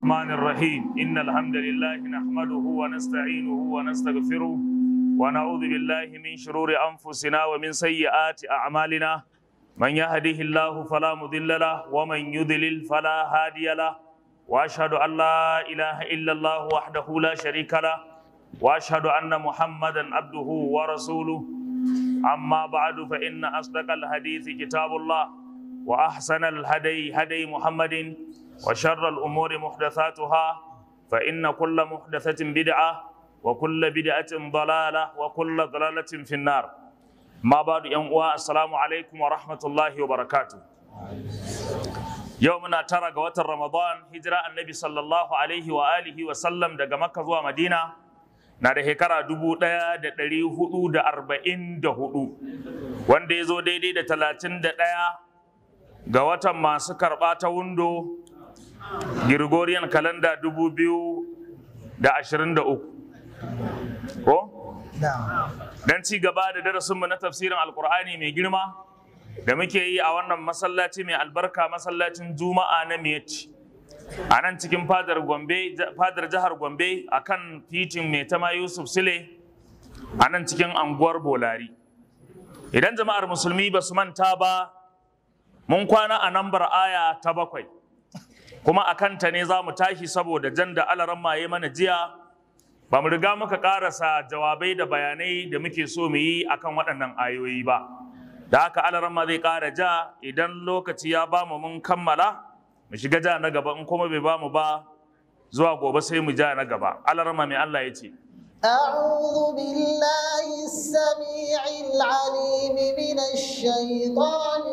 الرحمن الرحيم إن الحمد لله نحمده ونستعينه ونستغفره ونعوذ بالله من شرور أنفسنا ومن سيئات أعمالنا من يهده الله فلا مضل له ومن يضلل فلا هادي له وأشهد أن لا إله إلا الله وحده لا شريك له وأشهد أن محمدا عبده ورسوله أما بعد فإن أصدق الحديث كتاب الله وأحسن الهدي هدي محمد وشر الأمور محدثاتها فإن كل محدثة بدعة وكل بدعة ضلالة وكل ضلالة في النار ما بعد يوم السلام عليكم ورحمة الله وبركاته يومنا ترى قوات رمضان هجرة النبي صلى الله عليه وآله وسلم دقى مكة ومدينة na da shekara dubu ɗaya da ɗari hudu da arba'in da hudu wanda ya zo daidai da talatin da ɗaya ga watan masu karɓa ta wundo Gregorian kalanda dubu biyu da ashirin da uku ko? don ci gaba da darasinmu na tafsirin alkur'ani mai girma da muke yi a wannan masallaci mai albarka masallacin juma'a na miyacci a nan cikin fadar gombe fadar jihar gombe a kan titin mai tama yusuf sile a nan cikin anguwar bolari idan jama'ar musulmi ba su manta ba mun kwana a nambar aya ta bakwai kuma a kanta ne za mu tashi saboda jan da alaran maye mana jiya ba mu riga muka karasa jawabai da bayanai da muke so mu yi akan waɗannan ayoyi ba da haka alaran ma zai ƙara ja idan lokaci ya ba mu mun kammala mu shiga ja na gaba in kuma bai ba mu ba zuwa gobe sai mu ja na gaba alaran ma mai Allah ya ce أعوذ بالله السميع العليم من الشيطان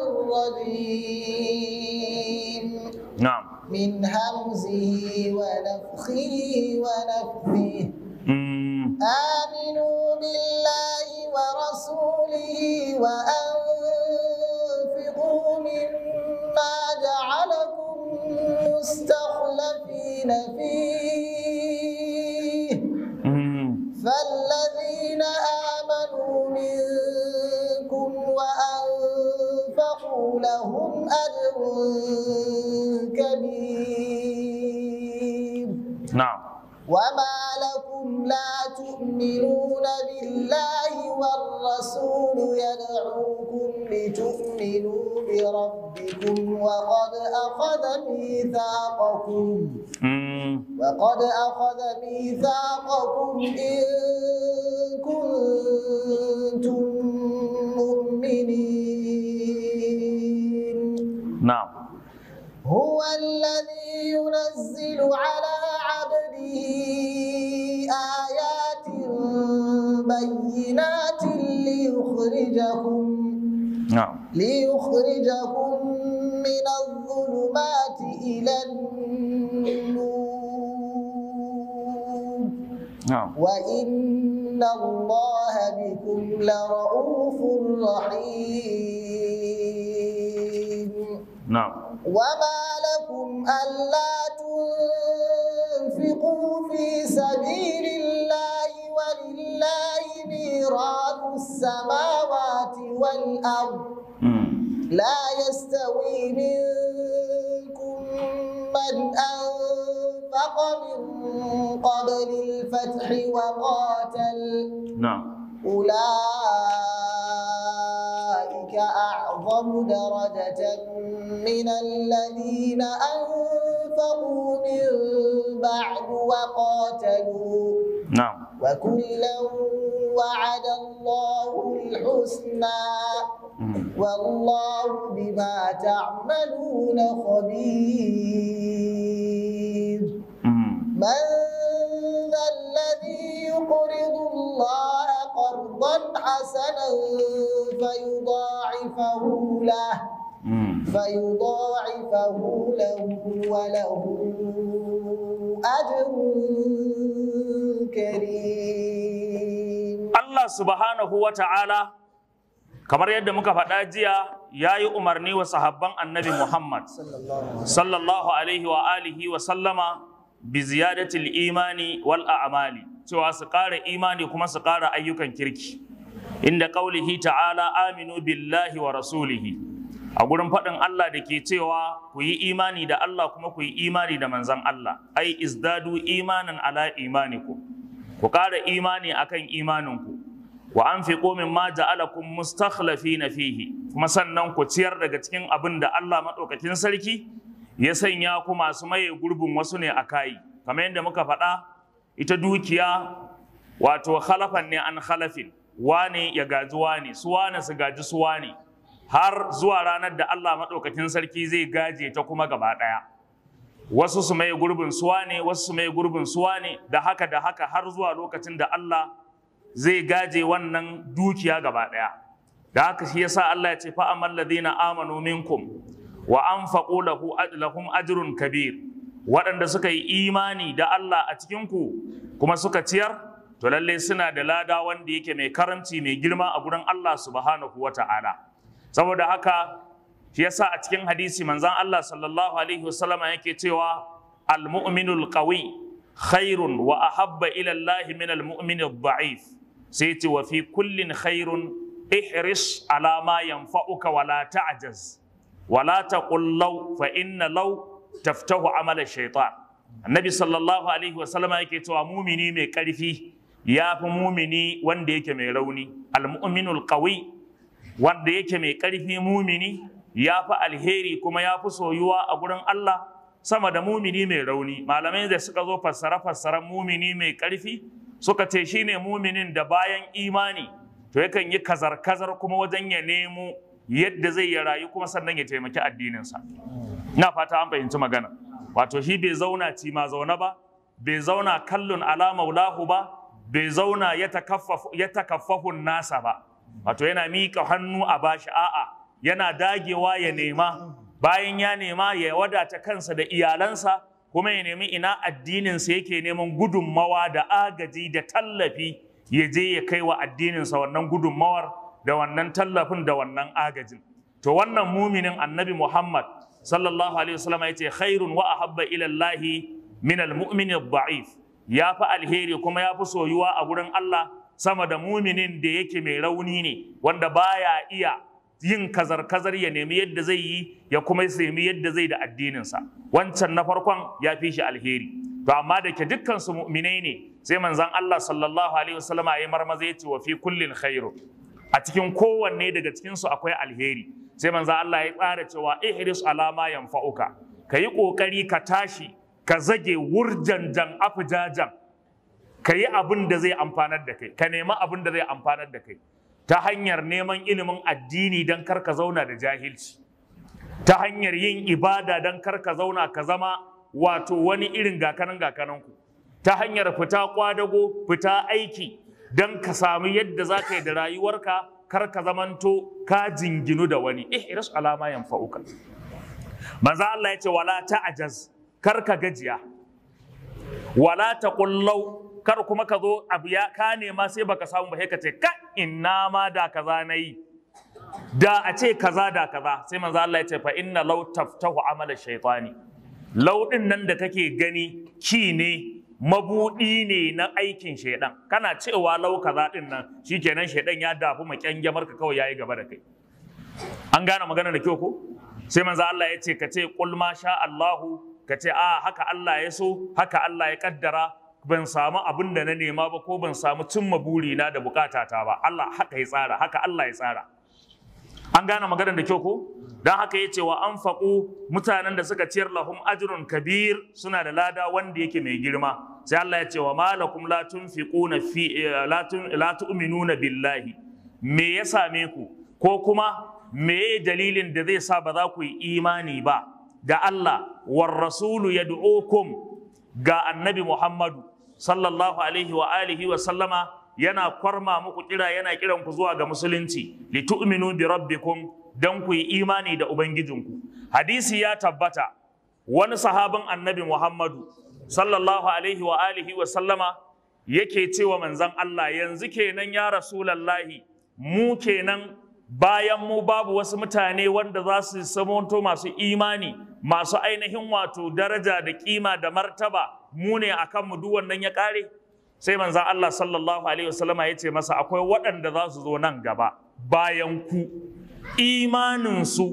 الرجيم na'am من همزه ونفخه ونفثه Mm, آمنوا بالله ورسوله وأنفقوا مما جعلكم مستخلفين فيه mm, فالذين آمنوا منكم وأنفقوا لهم أجر كبير na'am وما لكم لا تؤمنون بالله والرسول يدعوكم لتؤمنوا بربكم وقد أخذ ميثاقكم Mm, وقد أخذ ميثاقكم إن كنتم مؤمنين na'am هو الذي ينزل على عبده آيات بينات ليخرجكم na'am ليخرجكم من الظلمات إلى النور na'am وإن الله بكم لرؤوف رحيم na'am وما لكم ألا تنفقوا في سبيل الله ولله ميراث السماوات والأرض Mm, لا يستوي منكم من أنفق من قبل الفتح وقاتل na'am أولئك أعظم درجة من الذين أنفقوا من بعد وقاتلوا na'am وكلا وعد الله الحسنى Mm, والله بما تعملون خبير mm, من ذا الذي يقرض الله قرضا حسنا فيضاعفه له mm. فيضاعفه له وله أجر كريم Allah subhanahu wa ta'ala kamar yadda muka faɗa jiya ya yi umarni wa sahabban annabi Muhammad sallallahu alaihi wa alihi wa sallama bi ziyadatil imani wal a'mali cewa su ƙara imani kuma su ƙara ayyukan kirki inda qaulihi ta'ala aminu billahi wa rasulihi a gurin faɗin Allah da ke cewa ku yi imani da Allah kuma ku yi imani da manzan Allah ai izdadu imanan ala imaniku ku ƙara imani akan imaninku wa anfiqu mimma ja'alakum mustakhlifina fihi kuma sannan ku ciyar daga cikin abin da Allah madaukakin sarki ya sanya ku masu maye gurbin wasu ne a kai kamar yadda muka faɗa ita dukiya wato khalafan ne an khalafin wane ya gaji wane su wane su gaji su wane har zuwa ranar da Allah maɗaukakin sarki zai gaje ta kuma gaba ɗaya wasu su mai gurbin suwa ne wasu su mai gurbin suwa ne da haka da haka har zuwa lokacin da Allah zai gaje wannan dukiya gaba ɗaya da haka shi yasa Allah ya ce fa amal ladina amanu minkum wa anfaqu lahu lahum ajrun kabir waɗanda suka yi imani da Allah a cikin ku kuma suka ciyar to lalle suna da lada wanda yake mai karamci mai girma a gurin Allah subhanahu wata'ala saboda haka shi yasa a cikin hadisi manzon Allah sallallahu alaihi wasallama yake cewa al-mu'minul qawi khairun wa ahabba ila Allah min al-mu'min ad-da'if sai ce wa fi kullin khairun ihris ala ma yanfa'uka wa la ta'jaz wa la taqul law fa inna law taftahu amala shaytan annabi sallallahu alaihi wasallama yake cewa mumini mai karfi ya fi mumini wanda yake mai rauni al-mu'minul qawi wanda yake mai ƙarfi mumini ya fi alheri kuma ya fi soyuwa a gurin Allah sama da mumini mai rauni malamai da suka zo fassara fassaran mumini mai ƙarfi suka ce shine muminin da bayan imani to yakan yi kazar kazar kuma wajen ya nemo yadda zai ya rayu kuma sannan ya taimaki addininsa ina fata an fahimci magana wato shi bai zauna ci ma zaune ba bai zauna kallon ala maulahu ba bai zauna ya takaffafun nasa ba wato yana miƙa hannu a bashi a'a yana dagewa ya nema bayan ya nema ya wadata kansa da iyalansa kuma ya nemi ina addininsa yake neman gudunmawa da agaji da tallafi ya je ya kai wa addininsa wannan gudunmawar da wannan tallafin da wannan agajin to wannan muminin annabi muhammad sallallahu alaihi wasallam ya ce khairun wa ahabba ila allahi min almu'min ad-da'if ya fi alheri kuma ya fi soyuwa a gurin Allah sama da muminin da yake mai rauni ne wanda baya iya yin kazar-kazar ya nemi yadda zai yi ya kuma nemi yadda zai da addininsa wancan na farkon ya fi shi alheri to amma da ke dukkan su mu'minai ne sai manzon Allah sallallahu alaihi wasallam ya marmaza ya ce wa fi kullin khairu a cikin kowanne daga cikin su akwai alheri sai manzon Allah ya tsara cewa ihris alama yanfa'uka kayi kokari ka tashi ka zage wurjanjan afijajan ka yi abin da zai amfanar da kai ka nemi abin da zai amfanar da kai ta hanyar neman ilimin addini don kar ka zauna da jahilci ta hanyar yin ibada don kar ka zauna ka zama wato wani irin gakanan gakananku ta hanyar fita kwadago fita aiki don ka sami yadda za ka yi da rayuwarka kar ka zamanto ka jinginu da wani ihris alama yanfa'uka manzo Allah ya ce wala ta'jaz kar ka gajiya wala taqullau kar kuma ka zo abu ya ka nema sai baka samu ba sai ka ce ka inna ma da kaza nayi da a ce kaza da kaza sai manzo Allah ya ce fa inna law taftahu amala shaytani law din nan da kake gani ki ne mabudi ne na aikin shaidan kana cewa law kaza din nan shikenan shaidan ya dafu makyangyamar ka kawai yayi gaba da kai an gane magana da kyau ko sai manzo Allah ya ce ka ce qul ma sha Allahu ka ce a haka Allah ya so haka Allah ya kaddara ban samu abin da na nema ba ko ban samu cimma burina da bukatata ba Allah haka ya tsara haka Allah ya tsara an gane maganar da kyau ko don haka ya ce wa an mutanen da suka ciyar lahum ajrun kabir suna da lada wanda yake mai girma sai Allah ya ce wa malakum la tunfiquna fi la tu'minuna billahi me ya same ku ko kuma me dalilin da zai sa ba za ku yi imani ba da Allah war rasulu yad'ukum ga annabi Muhammadu sallallahu alaihi wa alihi wa sallama yana kwarma muku kira yana kiran ku zuwa ga musulunci li tu'minu bi rabbikum dan ku yi imani da ubangijinku hadisi ya tabbata wani sahabin annabi Muhammadu sallallahu alaihi wa alihi wa sallama yake cewa manzon Allah yanzu kenan ya rasulallahi mu kenan bayan mu babu wasu mutane wanda za su samonto masu imani masu ainihin wato daraja da kima da martaba mu ne a kanmu duk wannan ya kare sai manzan Allah sallallahu alaihi wasallama ya ce masa akwai waɗanda za su zo nan gaba bayan ku imaninsu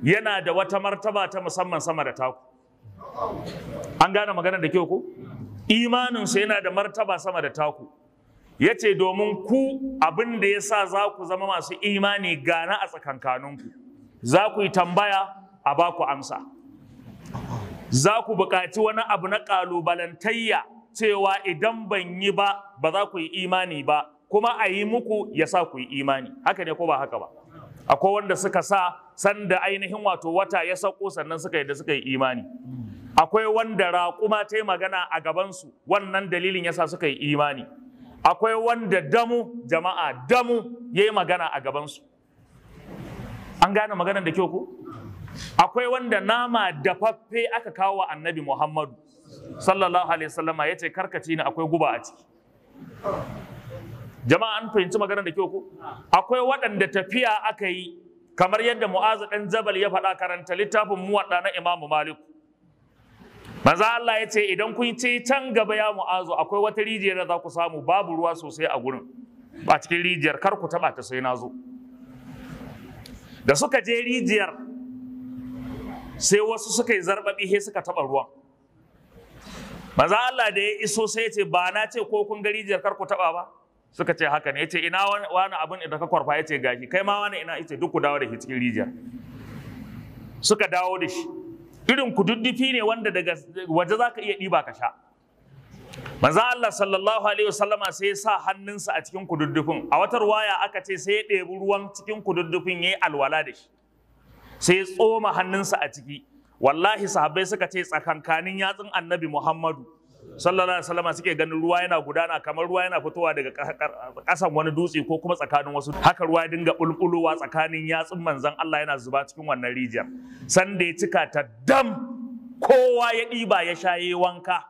yana da wata martaba ta musamman sama da taku an gane magana da kyau ko imaninsu yana da martaba sama da taku ya ce domin ku abin da ya sa za ku zama masu imani gana a tsakankaninku za ku yi tambaya a ba ku amsa za ku buƙaci wani abu na ƙalubalantayya cewa idan ban yi ba ba za ku yi imani ba kuma a yi muku ya sa ku yi imani haka ne ko ba haka ba akwai wanda suka sa sanda ainihin wato wata ya sauko sannan suka yi da suka yi imani akwai wanda raƙuma ta yi magana a gabansu wannan dalilin yasa suka yi imani akwai wanda damu jama'a damu ya yi magana a gabansu an gane maganar da kyau ku akwai wanda nama dafaffe aka kawo wa annabi muhammadu sallallahu alaihi wasallama ya ce karkaci ne akwai guba a ciki jama'a an fahimci maganar da kyau ku akwai waɗanda tafiya aka yi kamar yadda mu'azu ɗan jabal ya faɗa karanta littafin muwaɗa na imamu malik manzo Allah ya ce idan kun ce can gaba ya mu'azu akwai wata rijiyar da za ku samu babu ruwa sosai a gurin a cikin rijiyar kar ku taɓa ta sai na zo da suka je rijiyar sai wasu suka yi zarbaɓi sai suka taɓa ruwan manzo Allah da ya iso sai ya ce ba na ce ko kun ga rijiyar kar ku taɓa ba suka ce haka ne ya ce ina wani abin da ka kwarfa ya ce gashi kai ma wani ina ita duk ku dawo da shi cikin rijiyar suka dawo da shi irin kududdufi ne wanda daga waje za ka iya ɗiba ka sha manzo Allah sallallahu alaihi wasallama sai ya sa hannunsa a cikin kududdufin a wata ruwaya aka ce sai ya ɗebi ruwan cikin kududdufin ya yi alwala da shi sai ya tsoma hannunsa a ciki wallahi sahabbai suka ce tsakankanin yatsun annabi Muhammadu sallallahu alaihi wasallama suke ganin ruwa yana gudana kamar ruwa yana fitowa daga ƙasan wani dutse ko kuma tsakanin wasu haka ruwa ya dinga bulbulowa tsakanin yatsun manzon Allah yana zuba cikin wannan rijiyar sanda ya cika ta dam kowa ya ɗiba ya sha yayi wanka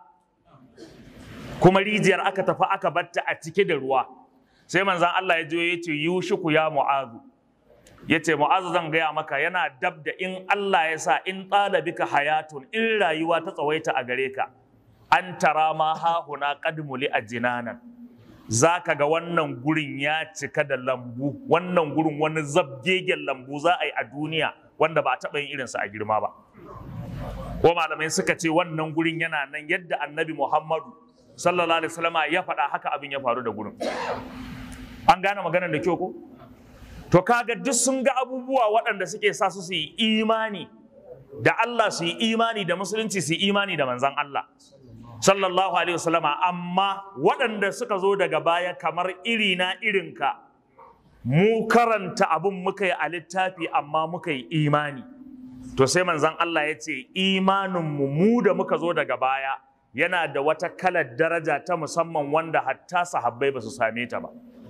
kuma rijiyar aka tafi aka batta a cike da ruwa sai manzon Allah ya je ya ce yushiku ya mu'azu ya ce mu'azu zan gaya maka yana dab da in Allah ya sa in ɗalabika hayatun in rayuwa ta tsawaita a gare ka an tara ma hahuna kadmuli a jinanan za ka ga wannan gurin ya cika da lambu wannan gurin wani zabgegen lambu za a yi a duniya wanda ba a taɓa yin irinsa a girma ba ko malamai suka ce wannan gurin yana nan yadda annabi muhammadu sallallahu alaihi wasallama ya faɗa haka abin ya faru da gurin an gane maganar da kyau ko to kaga duk sun ga abubuwa waɗanda suke sa su su yi imani da Allah su yi imani da musulunci su yi imani da manzan Allah sallallahu alaihi wasallama amma waɗanda suka zo daga baya kamar iri na irinka mu karanta abin muka yi a littafi amma muka yi imani to sai manzan Allah ya ce imaninmu mu da muka zo daga baya yana da wata kalar daraja ta musamman wanda hatta sahabbai ba su same ta ba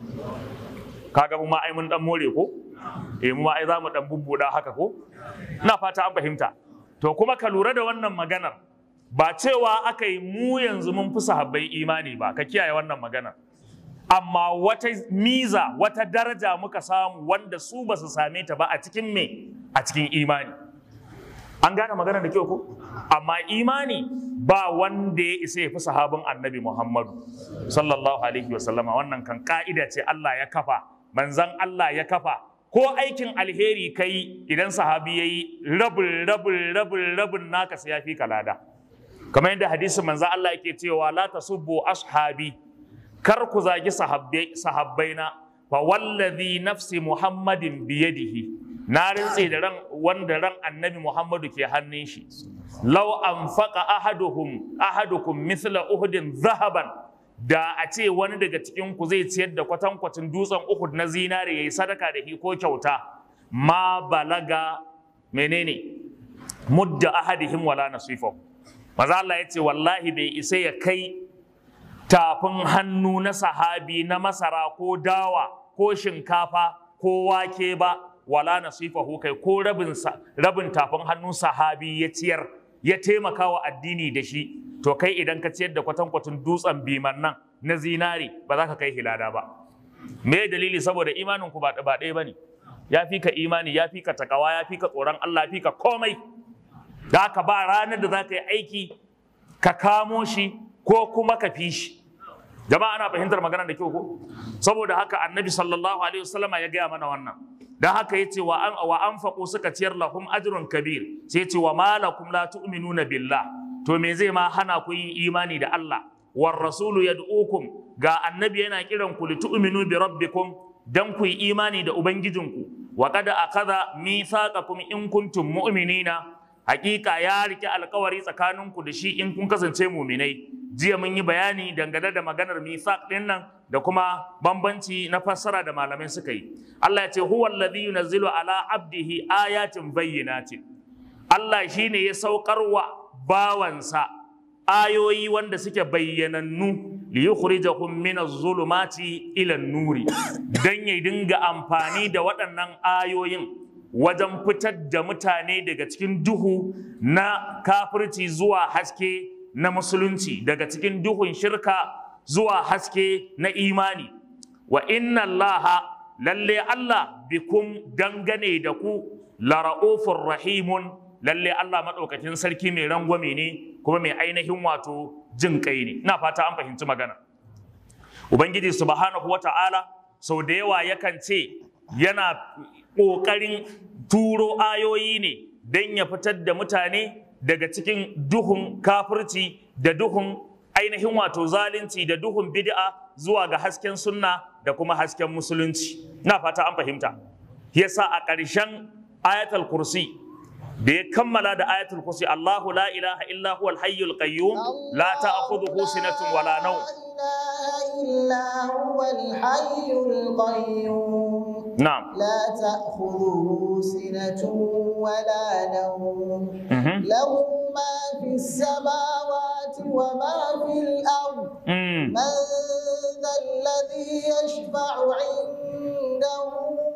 kaga mu ma ai mun dan more ko eh mu ma ai za mu dan bubbuda haka ko ina fata an fahimta to kuma ka lura da wannan maganar ba cewa aka yi mu yanzu mun fi sahabbai imani ba ka kiyaye wannan maganar amma wata miza wata daraja muka samu wanda su ba su same ta ba a cikin me a cikin imani an gane magana da kyau ko amma imani ba wanda ya isa ya fi sahabin annabi muhammadu sallallahu alaihi wasallama wannan kan ka'ida ce allah ya kafa manzan allah ya kafa ko aikin alheri kai idan sahabi ya yi rabin rabin rabin rabin naka sai ya fi kalada kamar yadda hadisin manzan allah yake cewa la tasubbu ashabi kar ku zagi sahabbaina fa wallazi nafsi muhammadin biyadihi na rintse da ran wanda ran annabi muhammadu ke hannun shi law anfaqa ahaduhum ahadukum mithla uhudin zahaban da a ce wani daga cikin ku zai ciyar da kwatankwacin dutsen uhud na zinare yayi sadaka da shi ko kyauta ma balaga menene mudda ahadihim wala nasifahu maza Allah ya ce wallahi bai isa ya kai tafin hannu na sahabi na masara ko dawa ko shinkafa ko wake ba wala nasifahu kai ko rabin rabin tafin hannun sahabi ya ciyar ya taimaka wa addini da shi to kai idan ka ciyar da kwatankwacin dutsen biman nan na zinari ba za ka kai hilada ba me dalili saboda imanin ku ba ɗaya bane ya fi ka imani ya fi ka takawa ya fi ka tsoron Allah ya fi ka komai da ka ba ranar da za ka yi aiki ka kamo shi ko kuma ka fi shi jama'a ana fahimtar maganar da kyau ko saboda haka annabi sallallahu alaihi wasallama ya gaya mana wannan dan haka yace wa an wa anfaqu suka ciyar lahum ajrun kabir sai yace wa malakum la tu'minuna billah to me zai ma hana ku yin imani da Allah war rasulu yad'ukum ga annabi yana kiran ku li tu'minu bi rabbikum dan ku yi imani da ubangijinku wa qad akhadha mithaqakum in kuntum mu'minina hakika ya rike alkawari tsakaninku da shi in kun kasance muminai jiya mun yi bayani dangane da maganar mithaq din nan da kuma bambanci na fassara da malamai suka yi Allah ya ce huwa alladhi yunazzilu ala abdihi ayatin bayyinatin Allah shine ya saukarwa bawansa ayoyi wanda suke bayyanannu li yukhrijahum min az-zulumati ila an-nuri dan ya dinga amfani da waɗannan ayoyin wajen fitar da mutane daga cikin duhu na kafirci zuwa haske na musulunci daga cikin duhun shirka zuwa haske na imani wa inna allaha lalle Allah bikum dangane da ku lara'ufur rahimun lalle Allah maɗaukakin sarki mai rangwame ne kuma mai ainihin wato jin kai ne ina fata an fahimci magana ubangiji subhanahu wata'ala sau da yawa yakan ce yana ƙoƙarin turo ayoyi ne don ya fitar da mutane daga cikin duhun kafirci da duhun ainihin wato zalunci da duhun bid'a zuwa ga hasken sunna da kuma hasken musulunci na fata an fahimta yasa a ƙarshen ayatul kursi da ya kammala da ayatul kursi Allahu la ilaha illa huwal hayyul qayyum la ta'khudhuhu sinatun wala nawm إلا هو الحي القيوم na'am لا تأخذه سنة ولا نوم Mhm. له ما في السماوات وما في الأرض Mm. من ذا الذي يشفع عنده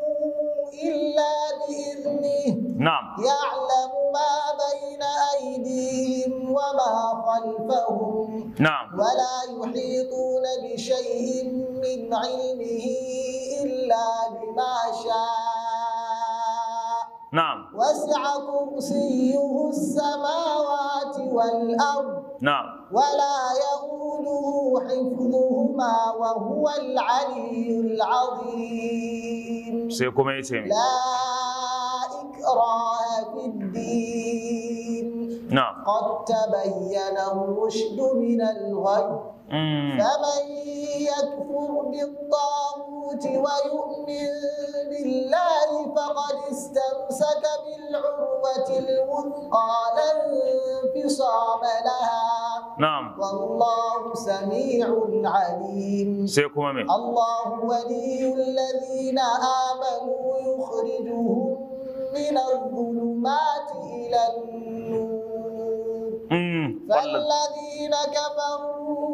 إلا بإذنه na'am يعلم ما بين أيديهم وما خلفهم na'am ولا يحيطون بشيء من علمه إلا بما شاء na'am وسع كرسيه السماوات والأرض na'am ولا يؤوده حفظهما وهو العلي العظيم sai kuma yace mi لا إكراه في الدين na'am قد تبين الرشد من الغي Mm. فمن يكفر بالطاغوت ويؤمن بالله فقد استمسك بالعروة الوثقى لا انفصام لها na'am والله سميع عليم sai kuma me الله ولي الذين آمنوا يخرجهم من الظلمات إلى النور Mm. wallan فالذين كفروا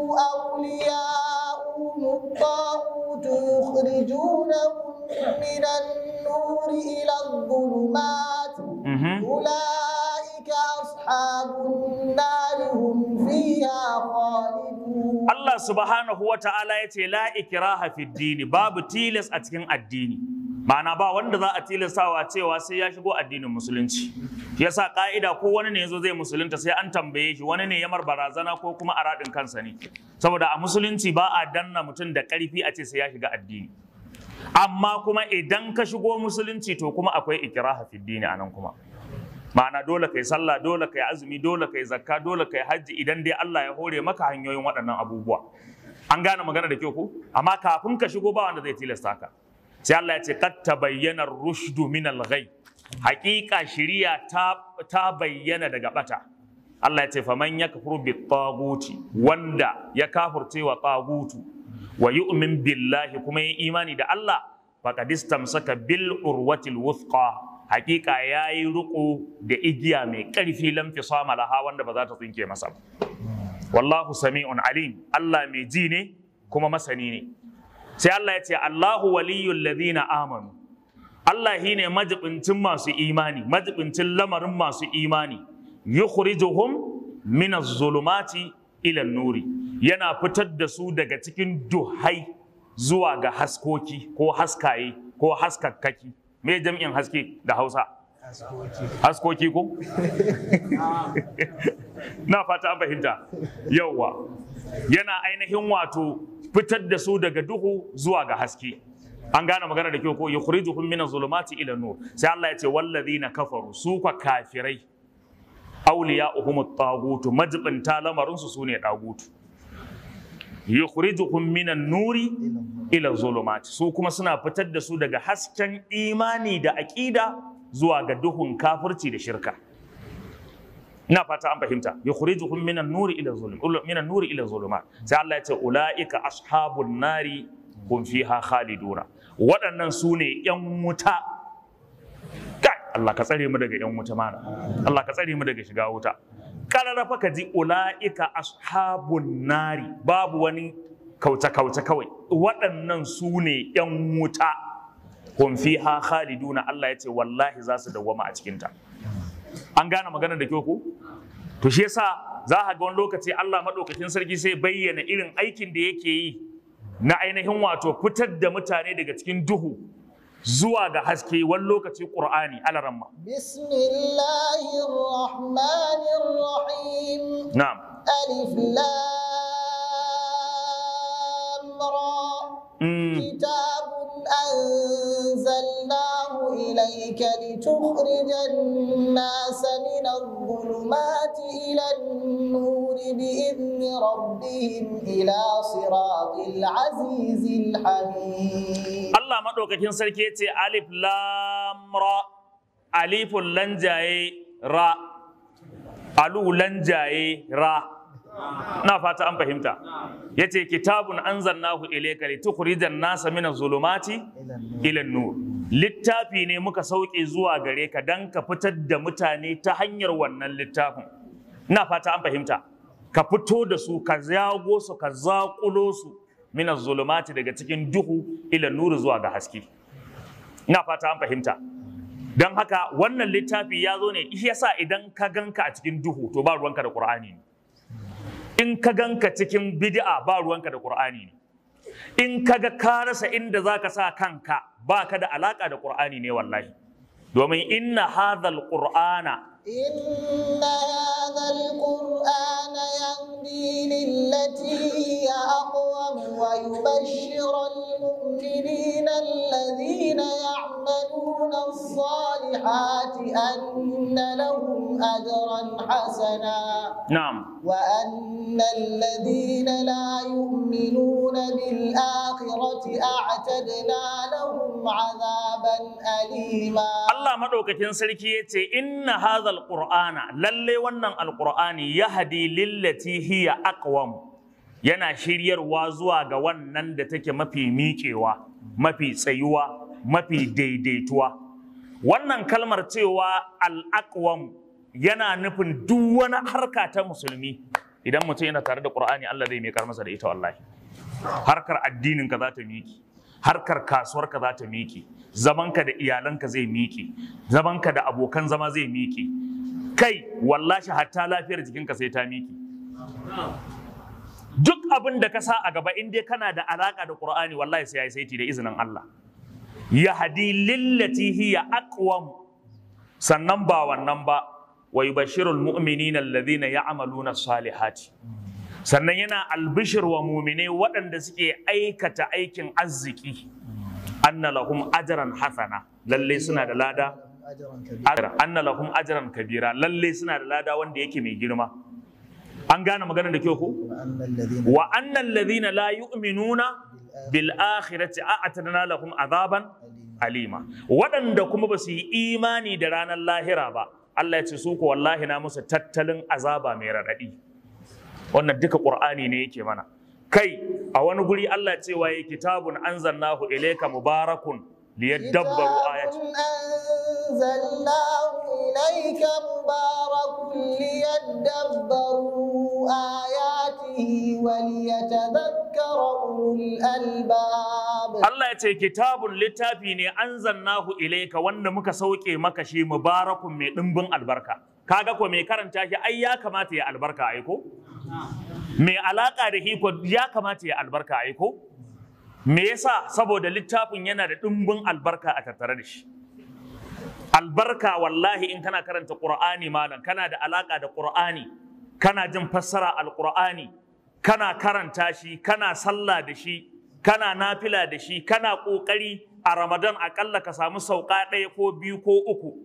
أولياؤهم الطاغوت يخرجونهم من النور إلى الظلمات Mhm. أولئك أصحاب النار هم فيها خالدون Allah subhanahu wa ta'ala ya ce la ikraha fi dini babu tilas a cikin addini ma'ana ba wanda za a tilastawa cewa sai ya shigo addinin musulunci shi yasa ka'ida ko wani ne yazo zai musulunta sai an tambaye shi wani ne ya mar barazana ko kuma a radin kansa ne saboda a musulunci ba a danna mutum da karfi a ce sai ya shiga addini amma kuma idan ka shigo musulunci to kuma akwai ikraha fi dini anan kuma ma'ana dole kai sallah dole kai azumi dole kai zakka dole kai hajji idan dai Allah ya hore maka hanyoyin waɗannan abubuwa an gane magana da kyau ko amma kafin ka shigo ba wanda zai tilasta ka sai Allah ya ce kad tabayyana rushdu min al-ghay haqiqa shiriya ta ta bayyana daga bata Allah ya ce faman yakfuru bit taguti wanda ya kafurce wa tagutu wa yu'min billahi kuma yin imani da Allah faqad istamsaka bil urwatil wuthqa hakika yayi riko da igiya mai karfi lam fisama laha wanda ba za ta tsinke masa ba wallahu sami'un alim Allah mai ji ne kuma masani ne sai Allah ya ce Allahu waliyul ladina amanu Allah shi ne majibincin masu imani majibincin lamarin masu imani yukhrijuhum min az-zulumati ila nuri yana fitar da su daga cikin duhai zuwa ga haskoki ko haskaye ko haskakkaki me jam'in haske da Hausa haskoki ko na fata an fahimta yauwa yana ainihin wato fitar da su daga duhu zuwa ga haske an gane magana da kyau ko yukhrijuhum min zulumati ila nur sai Allah ya ce wallazina kafaru su kwa kafirai awliya'uhum at-taghut majibinta lamarin su sune dagutu yukhrijuhum min nuri ila zulumati su kuma suna fitar da su daga hasken imani da aqida zuwa ga duhun kafirci da shirka ina fata an fahimta yukhrijuhum min nuri ila zulum min nuri ila zulumat sai Allah ya ce ulaika ashabun nari hum fiha khaliduna waɗannan su ne ‘yan wuta kai Allah ka tsare mu daga ‘yan wuta mana Allah ka tsare mu daga shiga wuta ƙararrafa ka ji ula'ika ashabun nari babu wani kauce-kauce kawai waɗannan su ne ‘yan wuta hum fiha khaliduna Allah ya ce wallahi za su dawwama a cikinta an gane maganar da kyau ko to shi yasa za a ga wani lokaci Allah maɗaukakin sarki sai bayyana irin aikin da yake yi na ainihin wato fitar da mutane daga cikin duhu zuwa ga haske wani lokaci ƙur'ani alaramma. بسم الله الرحمن الرحيم Na'am. ألف لام را Mm. كتاب أنزلناه إليك لتخرج الناس من الظلمات إلى النور بإذن ربهم إلى صراط العزيز الحميد Allah maɗaukakin sarki ya ce alif lam ra alifun lanjaye ra alu lanjaye ra na fata an fahimta ya ce kitabun anzalnahu ilayka litukhrijan nasa min zulumati ila nur littafi ne muka sauke zuwa gare ka dan ka fitar da mutane ta hanyar wannan littafin na fata an fahimta ka fito da su ka zago su ka zaƙulo su min zulumati daga cikin duhu ila nuru zuwa ga haske ina fata an fahimta don haka wannan littafi ya zo ne shi yasa idan ka ganka a cikin duhu to ba ruwanka da qur'ani ne in ka ganka cikin bid'a ba ruwanka da qur'ani ne in ka ga ka rasa inda zaka sa kanka ba ka da alaka da qur'ani ne wallahi domin inna hadhal qur'ana إن هذا القرآن يهدي للتي هي أقوم ويبشر المؤمنين الذين يعملون الصالحات أن لهم أجرا حسنا na'am وأن الذين لا يؤمنون بالآخرة أعتدنا لهم عذابا أليما Allah maɗaukakin sarki ya ce inna hadhal qur'ana lalle wannan alqur'ani yahdi lillati hiya aqwam yana shiryarwa zuwa ga wannan da take mafi miƙewa mafi tsayuwa mafi daidaituwa wannan kalmar cewa al-aqwam yana nufin duk wani harka ta musulmi idan mutum yana tare da qur'ani Allah zai miƙar masa da ita wallahi harkar addinin ka za ta miki harkar kasuwar ka za ta miki zamanka da iyalanka zai miki zamanka da abokan zama zai miki kai wallahi hatta lafiyar jikinka sai ta miki duk abin da ka sa a gaba in dai kana da alaka da qur'ani wallahi sai yayi saiti da izinin Allah yahdi lillati hiya aqwam sannan ba wannan ba wa yubashshirul mu'minina alladhina ya'maluna salihati sannan yana albishir wa mumine waɗanda suke aikata aikin arziki anna lahum ajran hasana lalle suna da lada أجرا كبيرا ajran anna lahum ajran kabira lalle suna da lada wanda yake mai girma an gane maganar da kyau ko وأن الذين wa anna alladhina la yu'minuna bil akhirati a'tadna lahum azaban alima waɗanda kuma ba su yi imani da ranar lahira ba Allah ya ce su ko wallahi na musu tattalin azaba mai raɗaɗi wannan duka qur'ani ne yake mana kai a wani guri Allah cewa ya kitabun anzalnahu ilayka mubarakun liyadabbaru ayati أنزلناه إليك مبارك ليدبروا آياته وليتذكر أولو الألباب Allah ya ce kitabun littafi ne anzalnahu ilayka wanda muka sauke maka shi mubarakun mai dimbin albarka kaga ko mai karanta shi ai ya kamata ya albarka ai ko mai alaka da hiko ya kamata ya albarka ai ko me yasa saboda littafin yana da dimbin albarka a tattare da shi albarka wallahi in kana karanta qur'ani malam kana da alaka da qur'ani kana jin fassara alqur'ani kana karanta shi kana sallah da shi kana nafila da shi kana ƙoƙari a ramadan aƙalla ka samu sauka ɗaya ko biyu ko uku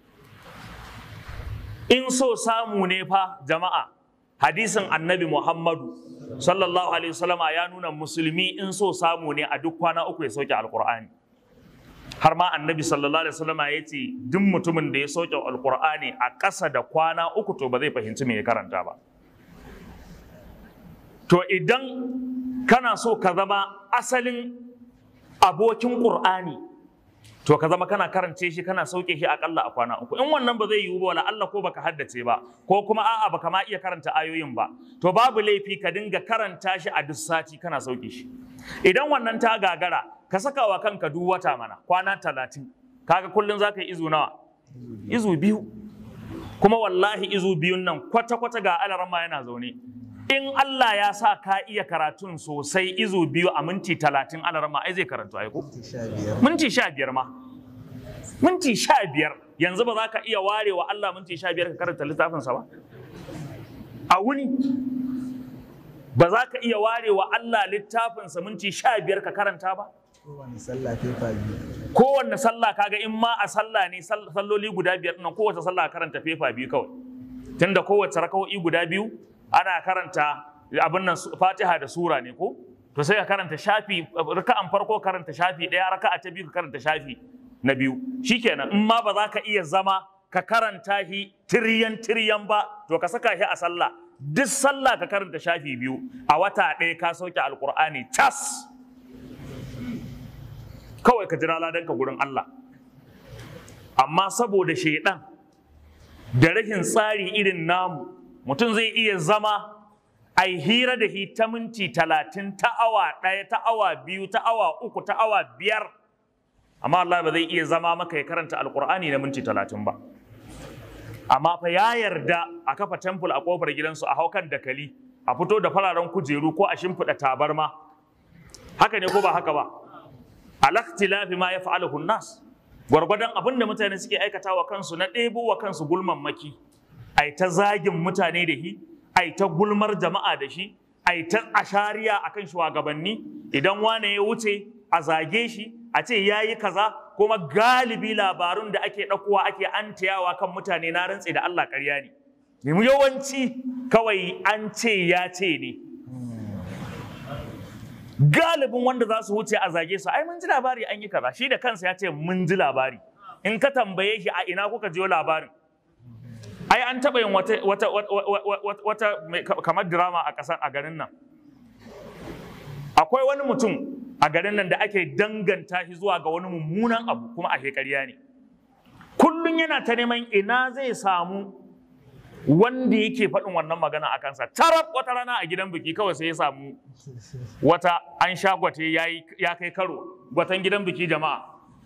in so samu ne fa jama'a hadisin annabi muhammadu sallallahu alaihi wasallama ya nuna musulmi in so samu ne a duk kwana uku ya sauke alkur'ani har ma annabi sallallahu alaihi wasallama ya ce duk mutumin da ya sauke alkur'ani a ƙasa da kwana uku to ba zai fahimci me ya karanta ba to idan kana so ka zama asalin abokin ƙur'ani to ka zama kana karance shi kana sauke shi akalla a kwana uku in wannan ba zai yiwu ba wala Allah ko baka haddace ba ko kuma a'a baka ma iya karanta ayoyin ba to babu laifi ka dinga karanta shi a duk sati kana sauke shi idan wannan ta gagara ka saka wa kanka duk wata mana kwana talatin kaga kullum za ka yi izu nawa izu biyu kuma wallahi izu biyun nan kwata-kwata ga alarama yana zaune in Allah ya sa ka iya karatun sosai izu biyu a minti talatin alarama ai zai karantu ai ko minti sha biyar ma minti sha biyar yanzu ba za ka iya ware wa Allah minti sha biyar ka karanta littafinsa ba a wuni ba za ka iya ware wa Allah littafinsa minti sha biyar ka karanta ba kowane sallah fefa biyu kowanne sallah kaga in ma a sallah ne sall- salloli guda biyar nan kowace sallah karanta fefa biyu kawai tunda kowace raka'o'i guda biyu ana karanta abin nan su- fatiha da sura ne ko to sai ka karanta shafi raka'an farko karanta shafi ɗaya raka'a ta biyu ka karanta shafi na biyu shikenan in ma ba za ka iya zama ka karanta shi tiriyan tiriyan ba to ka saka shi a sallah duk sallah ka karanta shafi biyu a wata ɗaya ka sauke alkur'ani tas kawai ka jira ladanka gurin Allah amma saboda shaidan da rashin tsari irin namu mutum zai iya zama a hira da shi ta minti talatin ta awa ɗaya ta awa biyu ta awa uku ta awa biyar amma Allah ba zai iya zama maka ya karanta alkur'ani na minti talatin ba amma fa ya yarda a kafa temple a kofar gidansu a haukan dakali a fito da fararen kujeru ko a shimfiɗa tabarma haka ne ko ba haka ba alaktilafi ma ya fa'alahu nas gwargwadon abin da mutane suke aikata wa kansu na ɗebo wa kansu gulman maki ai ta zagin mutane da shi ai ta gulmar jama'a da shi ai ta ashariya akan shugabanni idan wane ya wuce a zage shi a ce ya yi kaza kuma galibi labarun da ake ɗaukowa ake antayawa kan mutane na rantse da Allah ƙarya ne Nemi yawanci kawai an ce ya ce ne galibin wanda za su wuce a zage su ai mun ji labari an yi kaza shi da kansa ya ce mun ji labari in ka tambaye shi a ina kuka jiyo labarin ai an taɓa yin wata wata wata, wata mai- kamar drama a ƙasar a garin nan akwai wani mutum a garin nan da ake danganta shi zuwa ga wani mummunan abu kuma a ƙarya ne kullum yana ta neman ina zai samu wanda yake faɗin wannan magana a kansa tarab wata rana a gidan biki kawai sai ya samu wata an sha gwate yayi- ya kai karo gwatan gidan biki jama'a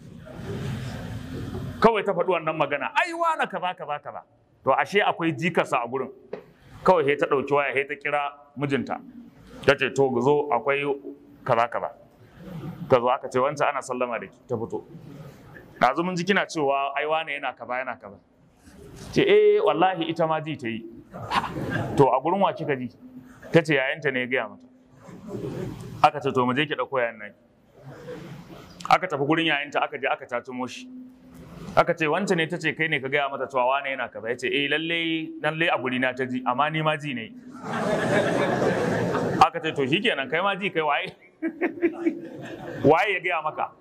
kawai ta faɗi wannan magana ai wana kaza kaza kaza to ashe akwai jikarsa a gurin kawai sai ta ɗauki waya sai ta kira mijinta ta ce to zo akwai kaza kaza ta zo aka ce wancan ana sallama da ki ta fito ɗazu mun ji kina cewa ai wane yana kaza yana kaza ce eh wallahi ita ma ji ta yi to a gurin wa kika ji ta ce yayanta ne ya gaya mata aka ce to mu je ki ɗauko yayan nan aka tafi gurin yayanta aka je aka tatumo shi aka ce wancan ne ta ce kai ne ka gaya mata cewa wane yana kaza ya ce eh lalle lalle a guri na ta ji amma ni ma ji ne aka ce to shikenan kai ma ji kai waye waye ya gaya maka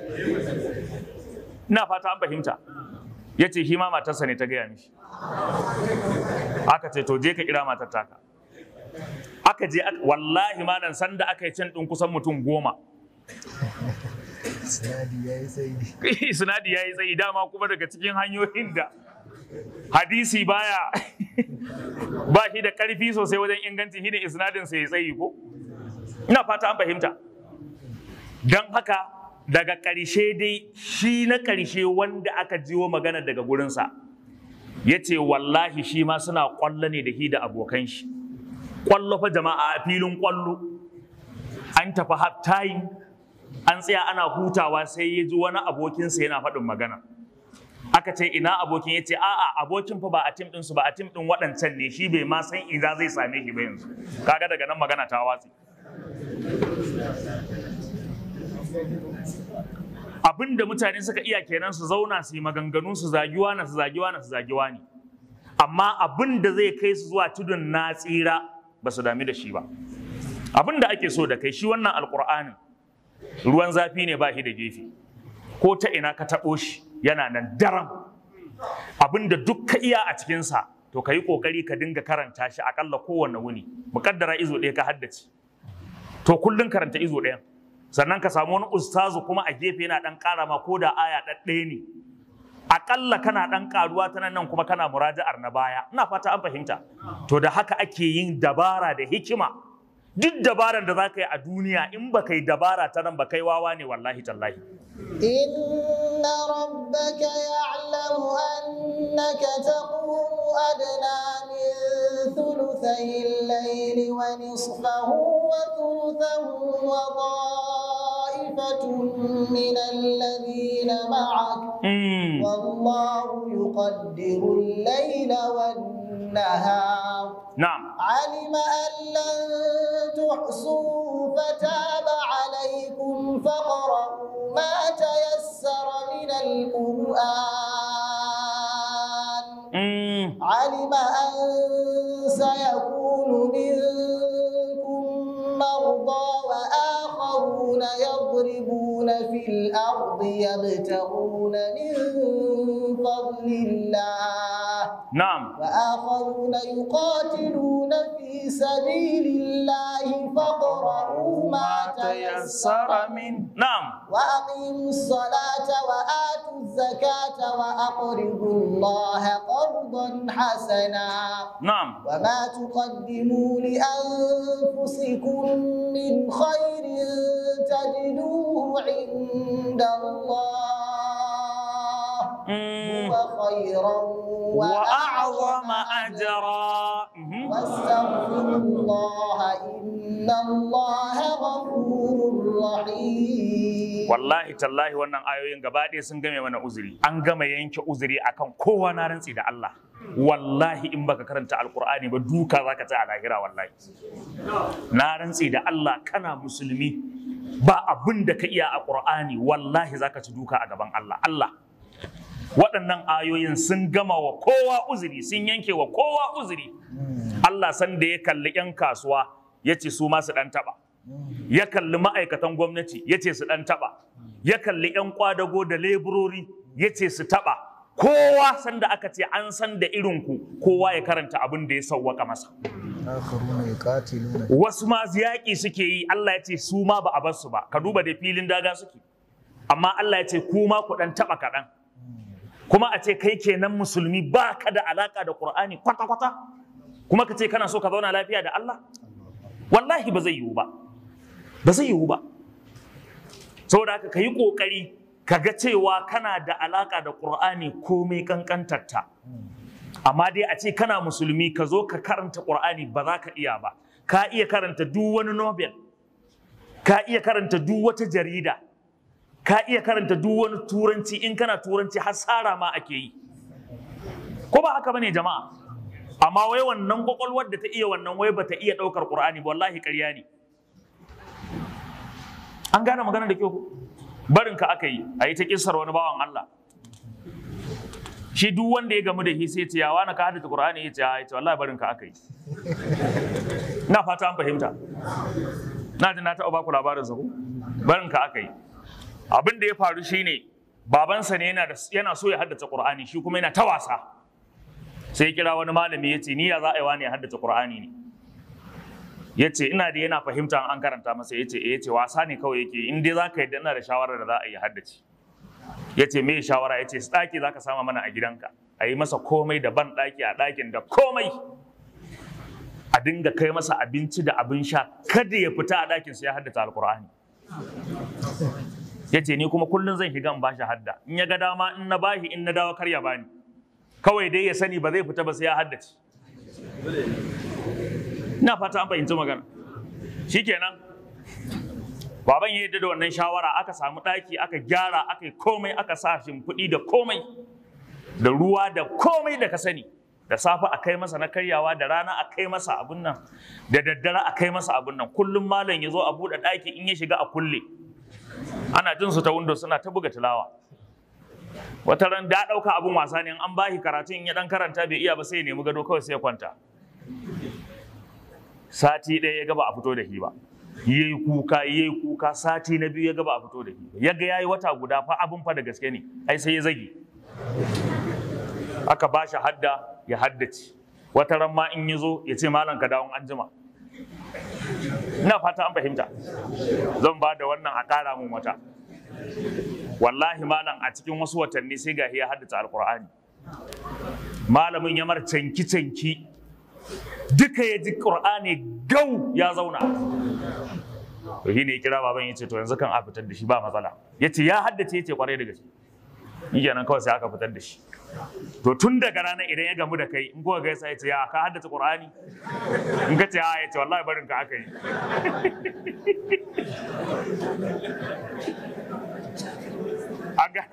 ina fata an fahimta ya ce shi ma matarsa ne ta gaya mishi aka ce to je ka kira matar taka aka je aka- wallahi malam sanda aka yi can ɗin kusan mutum goma sinadi ya yi sai sinadi ya yi tsayi dama kuma daga cikin hanyoyin da hadisi baya ba shi da ƙarfi sosai wajen inganci shi ne isnadin sa ya tsayi ko ina fata an fahimta don haka daga ƙarshe dai shi na ƙarshe wanda aka jiwo magana daga gurinsa ya ce wallahi shi ma suna ƙwallo ne da shi da abokan shi ƙwallo fa jama'a a filin ƙwallo an tafi half time an tsaya ana hutawa sai ya ji wani abokinsa yana faɗin magana aka ce ina abokin ya ce a'a abokin fa ba a tim ɗinsu ba a tim ɗin waɗancan ne shi bai ma san ina zai same shi ba yanzu kaga daga nan magana ta watsi abin da mutane suka iya kenan su zauna su yi maganganu su zagiwa na su zagiwa na su zagiwa ne amma abin da zai kai su zuwa tudun na tsira ba su dami da shi ba abin da ake so da kai shi wannan alkur'anin ruwan zafi ne ba shi da gefe ko ta ina ka taɓo shi yana nan daram abin da duk ka iya a cikinsa to ka yi ƙoƙari ka dinga karanta shi aƙalla kowanne wuni muƙaddara izo ɗaya ka haddace to kullum karanta izo ɗayan sannan ka samu wani ustazu kuma a gefe yana ɗan ƙara ma ko da aya ɗaɗɗaya ne aƙalla kana ɗan ƙaruwa ta nan kuma kana muraja'ar na baya ina fata an fahimta to da haka ake yin dabara da hikima duk dabaran da za ka yi a duniya in ba kai dabara ta nan ba kai wawa ne wallahi tallahi إن ربك يعلم أنك تقوم أدنى من ثلثي الليل ونصفه وثلثه وطائفة من الذين معك Mm. والله يقدر الليل والنهار na'am علم أن لن تحصوه فتاب عليكم فاقرؤوا ما تيسر من القرآن Mm. علم أن سيكون منكم مرضى وآخرون يضربون في الأرض يبتغون من فضل الله na'am وآخرون يقاتلون في سبيل الله فاقرؤوا ما تيسر منه na'am وأقيموا الصلاة وآتوا الزكاة وأقرضوا الله قرضا حسنا na'am وما تقدموا لأنفسكم من خير تجدوه عند الله Mm. هو خيرا وأعظم وأعظم أجرا Mhm. واستغفروا الله إن الله غفور رحيم wallahi tallahi wannan ayoyin gaba ɗaya sun game mana uzuri an gama yanke uzuri akan kowa na rantsi da Allah wallahi in baka karanta alkur'ani ba duka zaka ta a lahira wallahi na rantsi da Allah kana musulmi ba abin da ka iya a qur'ani wallahi zaka ci duka a gaban Allah Allah waɗannan ayoyin sun gama wa kowa uzuri sun yanke wa kowa uzuri Allah san da ya kalli 'yan kasuwa ya ce su ma su ɗan taɓa ya kalli ma'aikatan gwamnati ya ce su ɗan taɓa ya kalli 'yan kwadago da leburori ya ce su taɓa kowa sanda aka ce an san da irinku kowa ya karanta abin da ya sauwaka masa آخرون يقاتلون wasu ma yaƙi suke yi Allah ya ce su ma ba a bar su ba ka duba da filin daga suke amma Allah ya ce ku ma ku ɗan taɓa kaɗan kuma a ce kai kenan musulmi ba ka da alaƙa da Ƙur'ani kwata-kwata kuma ka ce kana so ka zauna lafiya da Allah wallahi ba zai yiwu ba ba zai yiwu ba saboda haka ka yi ƙoƙari ka ga cewa kana da alaƙa da ƙur'ani komai ƙanƙantarta amma dai a ce kana musulmi ka zo ka karanta ƙur'ani ba za ka iya ba ka iya karanta duk wani nobel ka iya karanta duk wata jarida ka iya karanta duk wani turanci in kana turanci hasara ma ake yi ko ba haka bane jama'a amma wai wannan kwakwalwar da ta iya wannan wai bata iya ɗaukar ƙur'ani ba wallahi ƙarya ne an gane magana da kyau ko? barin ka aka yi a yi ta kissar wani bawan Allah shi duk wanda ya gamu da shi sai ce yawa na ka haddace Qur'ani ya ce ya ce wallahi barin ka aka yi ina fata an fahimta na ji na taɓa baku labarin sa ko barin ka aka yi abin da ya faru shine babansa ne yana da yana so ya haddace Qur'ani shi kuma yana ta wasa sai ya kira wani malami ya ce ni ya za a yi wani ya haddace Qur'ani ne ya ce ina da yana fahimta an karanta masa ya ce ya ce wasa ne kawai yake in dai za ka yadda ina da shawarar da za a yi haddace ya ce me shawara ya ce ɗaki za ka sama mana a gidanka a yi masa komai da ban ɗaki a ɗakin da komai a dinga kai masa abinci da abin sha kada ya fita a ɗakin sai ya haddace alkur'ani ya ce ni kuma kullum zan shiga in bashi hadda in ya ga dama in na bashi in na dawo kar ya bani kawai dai ya sani ba zai fita ba sai ya haddace ina fata an fahimci magana shikenan baban ya yadda da wannan shawara aka samu ɗaki aka gyara aka yi komai aka sa shimfiɗi da komai da ruwa da komai da ka sani da safe a kai masa na karyawa da rana a kai masa abun nan da daddare a kai masa abun nan kullum malam ya zo a buɗe ɗaki in ya shiga a kulle ana jin su ta window suna ta buga tilawa wata ran da ɗauka abun wasa ne in an bashi karatun ya dan karanta bai iya ba sai ya nemi gado kawai sai ya kwanta sati ɗaya ya gaba a fito da shi ba yayi kuka yayi kuka sati na biyu ya gaba a fito da shi ba ya ga yayi wata guda fa abun fa da gaske ne ai sai ya zage aka ba shi hadda ya haddace wata ran ma in ya zo ya ce malam ka dawon anjima ina fata an fahimta zan ba da wannan a ƙara mun wata wallahi malam a cikin wasu watanni sai ga ya haddace alkur'ani malamin ya mar canki canki duka ya ji qur'ani gau ya zauna to shine ya kira baban ya ce to yanzu kan a fitar da shi ba matsala ya ce ya haddace ya ce kwarai da gaske shi kenan kawai sai aka fitar da shi to tun daga ranar idan ya gamu da kai in kuka gaisa ya ce ya ka haddace qur'ani in ka ce a ya ce wallahi barin ka aka yi An ga-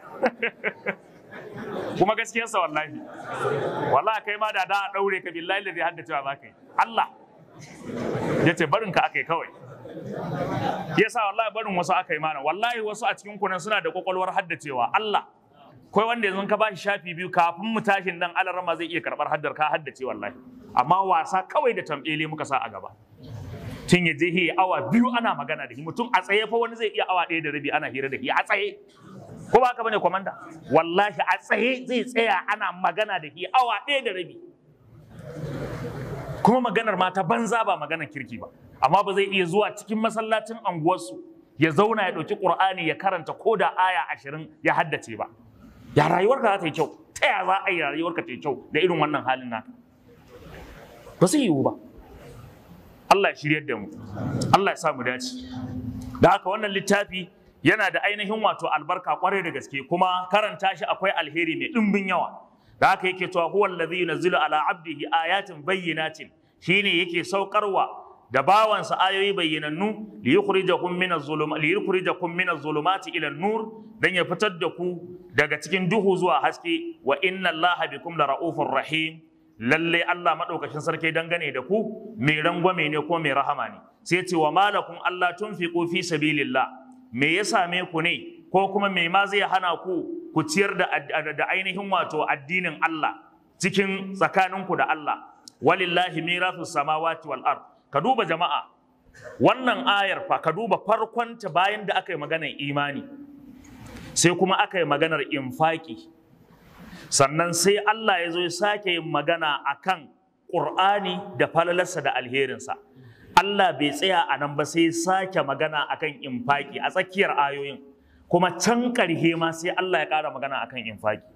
kuma gaskiyarsa wallahi wallahi kai ma da da a daure ka billahi da zai haddace wa za ka yi Allah ya ce barin ka aka yi kawai yasa wallahi barin wasu aka yi mana wallahi wasu a cikin kunan suna da kwakwalwar haddacewa Allah kai wanda yanzu ka bashi shafi biyu kafin mu tashin dan alarama zai iya karbar haddar ka haddace wallahi amma wasa kawai da tambele muka sa a gaba tun ya je ya awa biyu ana magana da shi mutum a tsaye fa wani zai iya awa ɗaya da rabi ana hira da shi a tsaye ko ba haka bane komanda wallahi a tsaye zai tsaya ana magana da shi awa ɗaya da rabi kuma maganar mata banza ba maganar kirki ba amma ba zai iya zuwa cikin masallacin anguwarsu ya zauna ya ɗauki ƙur'ani ya karanta ko da aya ashirin ya haddace ba ya rayuwarka za ta yi kyau ta ya za a yi rayuwarka ta yi kyau da irin wannan halin naka ba zai yiwu ba Allah ya shiryar da mu Allah ya sa mu dace da haka wannan littafi yana da ainihin wato albarka kwarai da gaske kuma karanta shi akwai alheri mai ɗimbin yawa da haka yake cewa huwa allazi yunzilu ala abdihi ayatin bayyinatin shine yake saukarwa da bawansa ayoyi bayyanannu li yukhrijakum min az-zulumati li yukhrijakum min az-zulumati ila an-nur dan ya fitar da ku daga cikin duhu zuwa haske wa inna allaha bikum la raufur rahim lalle Allah madaukakin sarki dangane da ku mai rangwame ne ko mai rahama ne sai ce wa malakum Allah tunfiqu fi sabilillah me ya same ku ne ko kuma me ma zai hana ku ku ciyar da, da ainihin wato addinin Allah cikin tsakaninku da Allah walillahi mirathus samawati wal ard ka duba jama'a wannan ayar fa ka duba farkonta bayan da aka yi maganar imani sai kuma aka yi maganar infaki sannan sai Allah ya zo ya sake yin magana akan Qur'ani da falalarsa da alherinsa Allah bai tsaya a nan ba sai sake magana akan infaki a tsakiyar ayoyin kuma can ƙarhe ma sai Allah ya ƙara magana akan infaki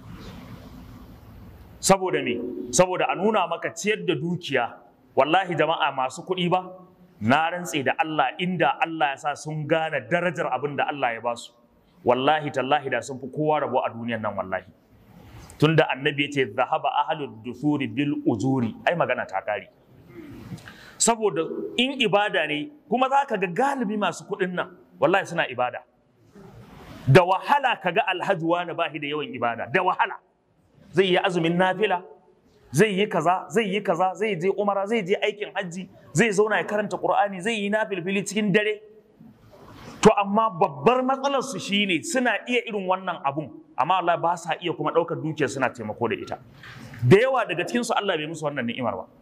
saboda me saboda a nuna maka ciyar da dukiya wallahi jama'a masu kuɗi ba na rantse da Allah inda Allah ya sa sun gane darajar abin da Allah ya ba su wallahi tallahi da sun fi kowa rabo a duniyan nan wallahi tunda annabi ya ce zahaba ahlud dusuri bil ujuri ai magana ta kare saboda in ibada ne kuma za ka ga galibi masu kuɗin nan wallahi suna ibada da wahala ka ga alhaji wani ba shi da yawan ibada da wahala zai yi azumin nafila zai yi kaza zai yi kaza zai je umara zai je aikin hajji zai zauna ya karanta qur'ani zai yi nafilfili cikin dare to amma babbar matsalar su shine suna iya irin wannan abun amma Allah ba sa iya kuma ɗaukar dukiyar suna taimako da ita da yawa daga cikin su Allah bai musu wannan ni'imar ba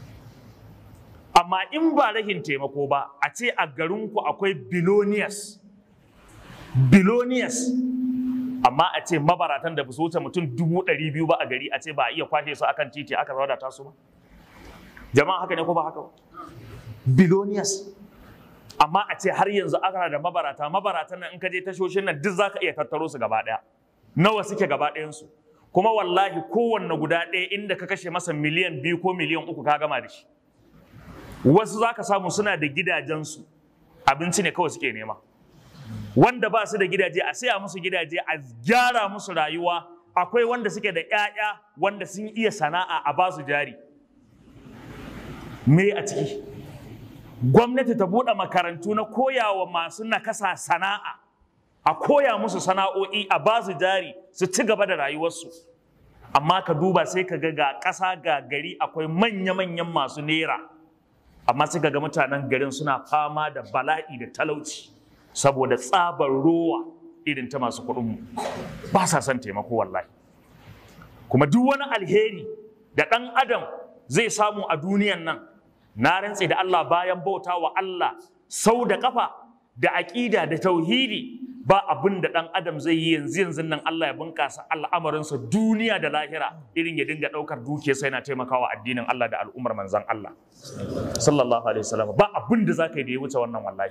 amma in ba rahin taimako ba a ce a garinku akwai billionaires billionaires amma a ce mabaratan da ba su wuce mutum dubu ɗari biyu ba a gari a ce ba a iya kwashe su akan titi aka wadata su ba jama'a haka ne ko ba haka ba billionaires amma a ce har yanzu ana da mabarata mabaratan nan in ka je tashoshin nan duk zaka iya tattaro su gaba ɗaya nawa suke gaba ɗayansu kuma wallahi kowanne guda ɗaya inda ka kashe masa miliyan biyu ko miliyan uku ka gama da shi wasu za ka samu suna da gidajensu abinci ne kawai suke nema wanda ba su da gidaje a saya musu gidaje a gyara musu rayuwa akwai wanda suke da 'ya'ya wanda sun iya sana'a a ba su jari me a ciki gwamnati ta buɗe makarantu na koyawa masu nakasa sana'a a koya musu sana'o'i a ba su jari su ci gaba da rayuwarsu amma ka duba sai ka ga ga ƙasa ga gari akwai manya-manyan masu nera amma sai ga mutanen garin suna fama da bala'i da talauci saboda tsabar rowa irin ta masu kuɗinmu ba sa son taimako wallahi kuma duk wani alheri da ɗan adam zai samu a duniyan nan na rantse da Allah bayan bauta wa Allah sau da kafa da aƙida da tauhidi ba abin da ɗan adam zai yi yanzu yanzu nan Allah ya bunƙasa al'amarinsa duniya da lahira irin ya dinga ɗaukar dukiya sai na taimakawa addinin Allah da al'ummar manzan Allah sallallahu alaihi wasallam ba abin da zaka yi da ya wuce wannan wallahi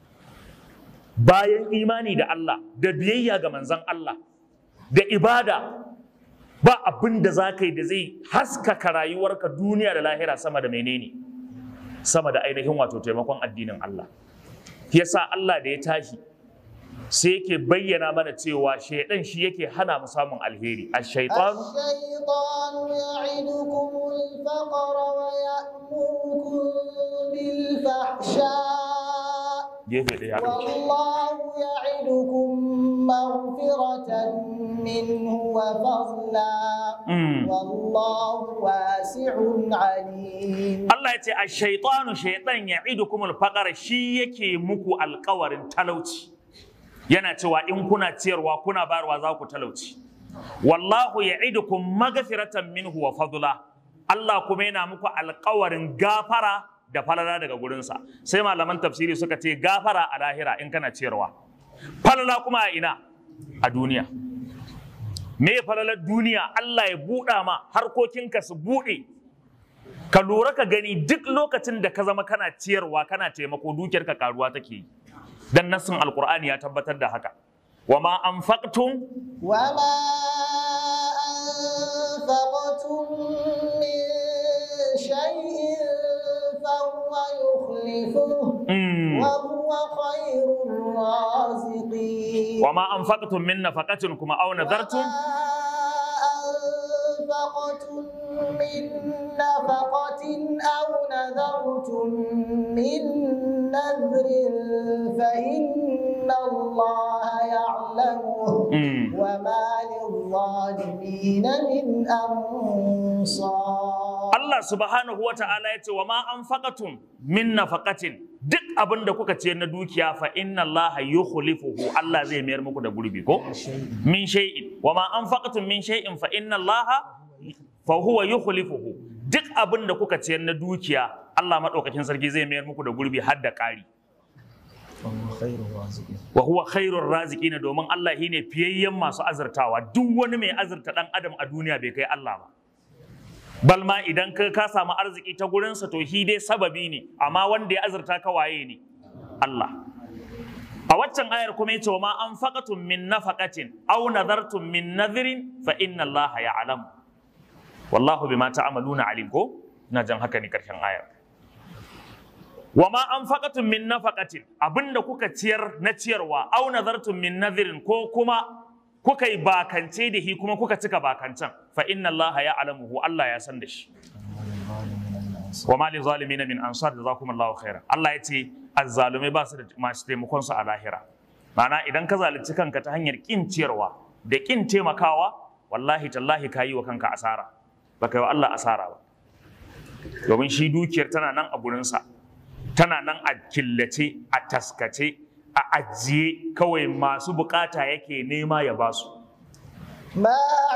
bayan imani da Allah da biyayya ga manzan Allah da ibada ba abin da za ka yi da zai haskaka rayuwarka duniya da lahira sama da menene sama da ainihin wato taimakon addinin Allah yasa Allah da ya tashi sai yake bayyana mana cewa shaidan shi yake hana mu samun alheri ash-shaytan الشيطان يعدكم الفقر ويأمركم بالفحشاء gefe ɗaya والله يعدكم مغفرة منه وفضلا Mm. والله واسع عليم Allah ya ce ash-shaytanu shaytan ya'idukumul faqara shi yake muku alƙawarin talauci yana cewa in kuna ciyarwa kuna bayarwa za ku talauci wallahu ya'idukum maghfiratan minhu wa fadla Allah kuma yana muku alƙawarin gafara da falala daga gurinsa sai malaman tafsiri suka ce gafara a lahira in kana ciyarwa falala kuma a ina a duniya me falalar duniya Allah ya buɗa ma harkokinka su buɗe ka lura ka gani duk lokacin da ka zama kana ciyarwa kana taimako dukiyarka karuwa take yi dan nassin alqur'ani ya tabbatar da haka wa ma anfaqtum وما أنفقتم من شيء فهو يخلفه mm, وهو خير الرازقين wa ma anfaqtum min nafaqatin kuma aw nadartum أنفقتم من نفقة أو نذرتم من نذر فإن الله يعلمه mm, وما للظالمين من أنصار Allah subhanahu wa ta'ala ya ce wa ma anfaqatum min nafaqatin duk abin da kuka ce na dukiya fa inna Allah yukhlifuhu Allah zai mayar muku da gurbi ko min shay'in wa ma anfaqatum min shay'in fa inna Allah fa huwa yukhlifuhu duk abin da kuka ce na dukiya Allah madaukakin sarki zai mayar muku da gurbi har da ƙari فهو خير الرازقين wa huwa khairur raziqin domin Allah shine fiyayyen masu azurtawa duk wani mai azurta dan adam a duniya bai kai Allah ba balma idan ka ka samu arziki ta gurinsa to shi dai sababi ne amma wanda ya azurta ka waye ne Allah a waccan ayar kuma yace wa ma anfaqatum min nafaqatin aw nadartum min nadhrin fa inna Allah ya'lam wallahu bima ta'maluna alim ko ina jan haka ne karshen ayar wa ma anfaqatum min nafaqatin abinda kuka ciyar na ciyarwa aw nadartum min nadhrin ko kuma kuka yi bakance da shi kuma kuka cika bakancan fa inna Allah ya'lamuhu Allah ya san da shi والظالمين من أنصار wa ma li zalimin min ansar jazakumullahu khairan Allah ya ce azzalumai ba su da masu taimakon su a lahira ma'ana idan ka zalunci kanka ta hanyar kin ciyarwa da kin taimakawa wallahi tallahi kayi wa kanka asara baka yi wa Allah asara ba domin shi dukiyar tana nan a gurinsa tana nan a killace a taskace a ajiye kawai masu bukata yake nema ya basu ما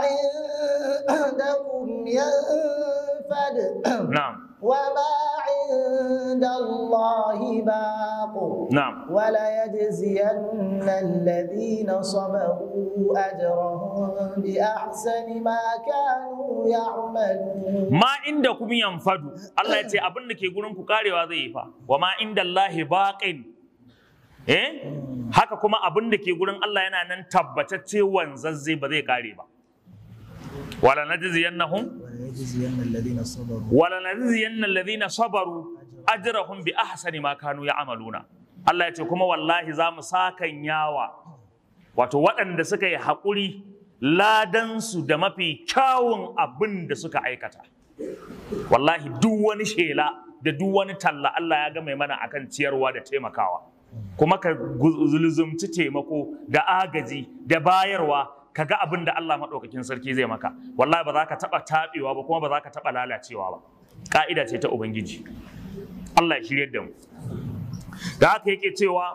عندكم ينفد na'am وما عند الله باق na'am وليجزين الذين صبروا أجرهم بأحسن ما كانوا يعملون ma inda kuma yanfadu Allah ya ce abin da ke gurin ku karewa zai yi fa wa ma inda Allahi baqin eh haka kuma abin da ke gurin Allah yana nan tabbatacce wanzazze ba zai kare ba wala najziyannahum وليجزين الذين صبروا wala najziyanna alladhina sabaru ajrahum bi ahsani ma kanu ya'maluna Allah ya ce kuma wallahi za mu sakan yawa wato waɗanda suka yi haƙuri ladansu da mafi kyawun abin da suka aikata wallahi duk wani shela da duk wani talla Allah ya ga mai mana akan ciyarwa da taimakawa kuma ka zulzumci taimako da agaji da bayarwa ka ga abin da Allah maɗaukakin sarki zai maka wallahi ba za ka taɓa taɓewa ba kuma ba za ka taɓa lalacewa ba ƙa'ida ce ta ubangiji Allah ya shirye da mu da haka yake cewa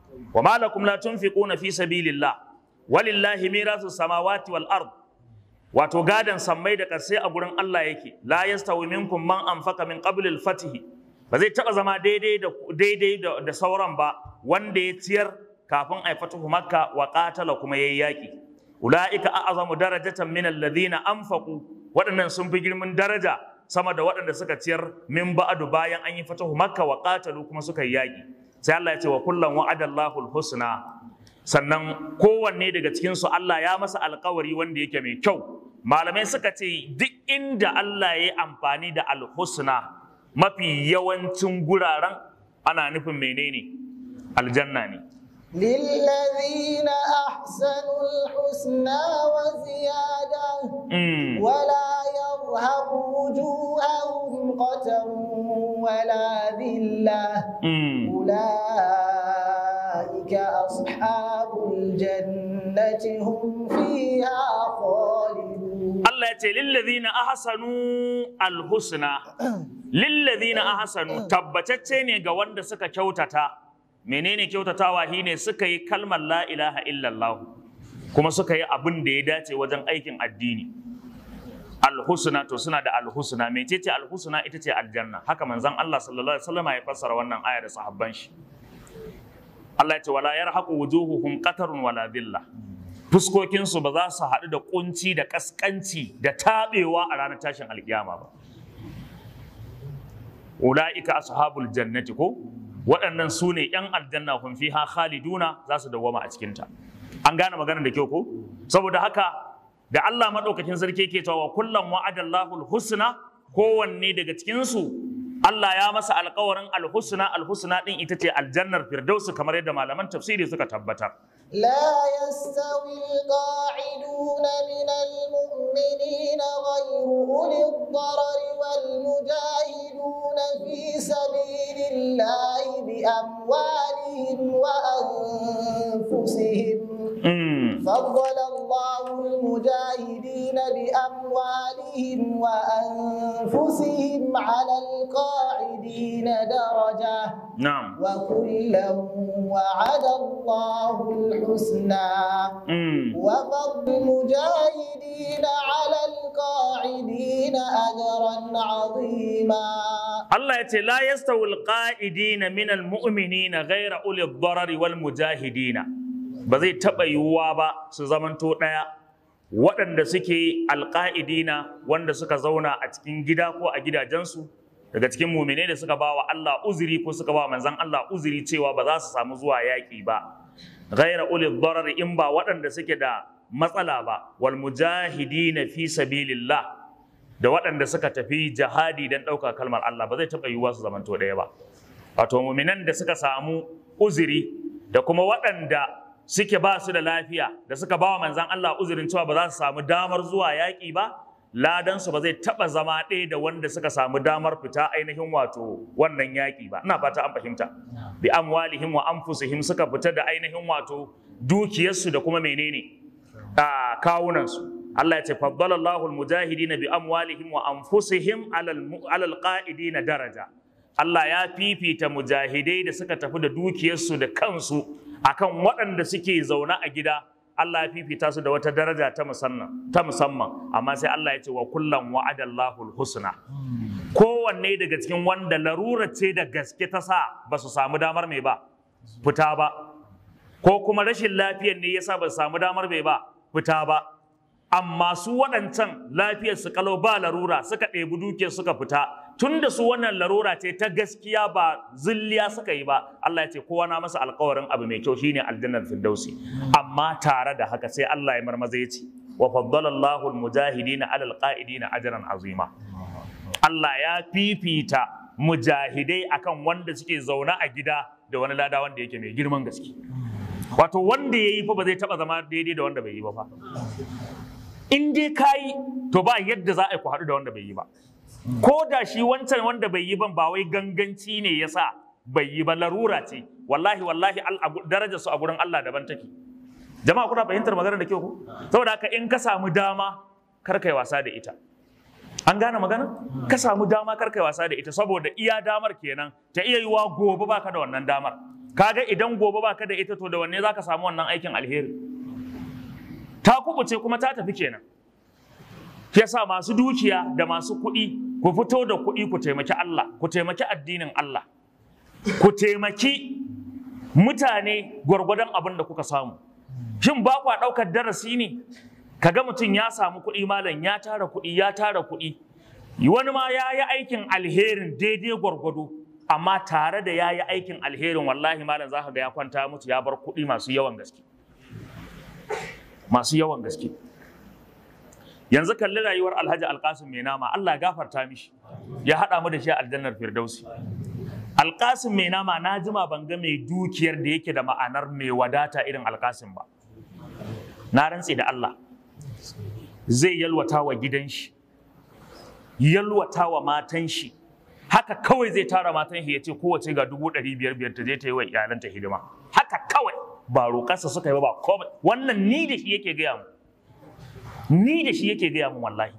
wa ma lakum la tunfiquna fi sabilillah walillahi mirasu samawati wal ard wato gadan sammai da ƙarshe a gurin Allah yake la yastawi minkum man anfaqa min qabl al fath ba zai taba zama daidai da daidai da, da sauran ba wanda ya ciyar kafin ai fatuhu makka wa qatala kuma yayi yaki ulaika a'zamu darajatan min alladhina anfaqu waɗannan sun fi girman daraja sama da waɗanda suka ciyar min ba'adu bayan an yi fatahu makka wa qatalu kuma suka yi yaki sai Allah ya ce wa kullan wa'adallahu husna sannan kowanne daga cikin su Allah ya masa alkawari wanda yake mai kyau malamai suka ce duk inda Allah ya yi amfani da alhusna mafi yawancin guraren ana nufin menene aljanna ne للذين أحسنوا الحسنى وزيادة Mm. ولا يرهق وجوههم قتر ولا ذلة Mm. أولئك أصحاب الجنة هم فيها خالدون Allah ya ce lillazina ahsanu alhusna lillazina ahsanu tabbatacce ne ga wanda suka kyautata menene kyautatawa shine suka yi kalmar la ilaha illallah kuma suka yi abin da ya dace wajen aikin addini alhusna to suna da alhusna mecece alhusna ita ce aljanna haka manzon Allah sallallahu alaihi wasallam ya fassara wannan aya da sahabban shi Allah ya ce wala yarhaqu wujuhuhum qatarun wala dhillah fuskokinsu ba za su haɗu da kunci da kaskanci da taɓewa a ranar tashin alkiyama ba ula'ika ashabul jannati ko waɗannan su ne ‘yan aljanna kun fiha khaliduna za su dawwama a cikinta an gane maganar da kyau ko saboda haka da Allah maɗaukakin sarki ke cewa kullum wa'adallahu husna kowanne daga cikinsu Allah ya masa alkawarin alhusna alhusna din ita ce aljannar firdausu kamar yadda malaman tafsiri suka tabbatar لا يستوي القاعدون من المؤمنين غير أولي الضرر والمجاهدون في سبيل الله بأموالهم وأنفسهم Mm. فضل الله المجاهدين بأموالهم وأنفسهم على القاعدين درجة na'am وكلا وعد الله الحسنى Mm. وفضل المجاهدين على القاعدين أجرا عظيما Allah ya ce la yastawil qa'idina min almu'minina ghayra uli darari wal mujahidina ba zai taɓa yiwuwa ba su zamanto ɗaya waɗanda suke alƙa'idina wanda suka zauna a cikin gida ko a gidajensu daga cikin muminai da suka ba wa Allah uzuri ko suka ba wa manzon Allah uzuri cewa ba za su samu zuwa yaƙi ba ghayra uli darari in ba waɗanda suke da matsala ba wal mujahidina fi sabilillah da waɗanda suka tafi jihadi don ɗauka kalmar Allah ba zai taɓa yiwuwa su zamanto ɗaya ba. Wato muminan da suka samu uzuri da kuma waɗanda suke ba su da lafiya da suka ba wa manzan Allah uzurin cewa ba za su samu damar zuwa yaƙi ba ladansu ba zai taɓa zama ɗaya da wanda suka samu damar fita ainihin wato wannan yaƙi ba ina fata an fahimta bi amwalihim wa anfusihim suka fita da ainihin wato dukiyarsu da kuma menene a kawunansu Allah ya ce faddalallahu almujahidina bi amwalihim wa anfusihim alal alal qa'idina daraja Allah ya fifita mujahidai da suka tafi da dukiyarsu da kansu akan waɗanda suke zaune a gida Allah ya fifita su da wata daraja ta musamman ta musamman amma sai Allah ya ce wa kullan wa'adallahu alhusna kowanne daga cikin wanda larura ce da gaske ta sa ba su samu damar mai ba fita ba ko kuma rashin lafiyar ne yasa ba su samu damar mai ba fita ba amma su waɗancan lafiyar su kalau ba larura suka ɗebi dukiyar suka fita tun da su wannan larura ce ta gaskiya ba zilliya suka yi ba Allah ya ce kowa na masa alkawarin abu mai kyau shine aljannar firdausi amma tare da haka sai Allah ya marmaza ya ce wa faddala Allahu almujahidina ala alqaidina ajran azima Allah ya fifita mujahidai akan wanda suke zaune a gida da wani lada wanda yake mai girman gaske wato wanda ya yi fa ba zai taba zama daidai da wanda bai yi ba fa in dai ka yi to ba yadda za a yi ku haɗu da wanda bai yi ba ko da shi wancan wanda bai yi ban ba wai ganganci ne ya sa bai yi ba larura ce wallahi wallahi darajar su a gurin Allah daban take jama'a kuna fahimtar maganar da kyau ko saboda haka in ka samu dama kar kai wasa da ita an gane magana ka samu dama kar kai wasa da ita saboda iya damar kenan ta iya yiwa gobe baka da wannan damar kaga idan gobe baka da ita to da wanne zaka samu wannan aikin alheri ta kubuce kuma ta tafi kenan shi yasa masu dukiya da masu kuɗi ku fito da kuɗi ku taimaki Allah ku taimaki addinin Allah ku taimaki mutane gwargwadon abin da kuka samu shin ba kwa ɗaukar darasi ne kaga mutum ya samu kuɗi malam ya tara kuɗi ya tara kuɗi wani ma ya yi aikin alherin daidai gwargwado amma tare da ya yi aikin alherin wallahi malam za ka ga ya kwanta mutu ya bar kuɗi masu yawan gaske masu yawan gaske yanzu kalli rayuwar alhaji alkasim mai nama allah ya gafarta mishi ya haɗa mu da shi a aljannar firdausi alkasim mai nama na jima ban ga mai dukiyar da yake da ma'anar mai wadata irin alkasim ba na rantse da allah zai yalwata wa gidan shi yalwata wa matan shi haka kawai zai tara matan shi ya ce kowace ga dubu ɗari biyar biyar ta je ta yi wa iyalanta hidima haka kawai ba roƙarsa suka yi ba ba komai wannan ni da shi yake gaya mu ni da shi yake gaya mu wallahi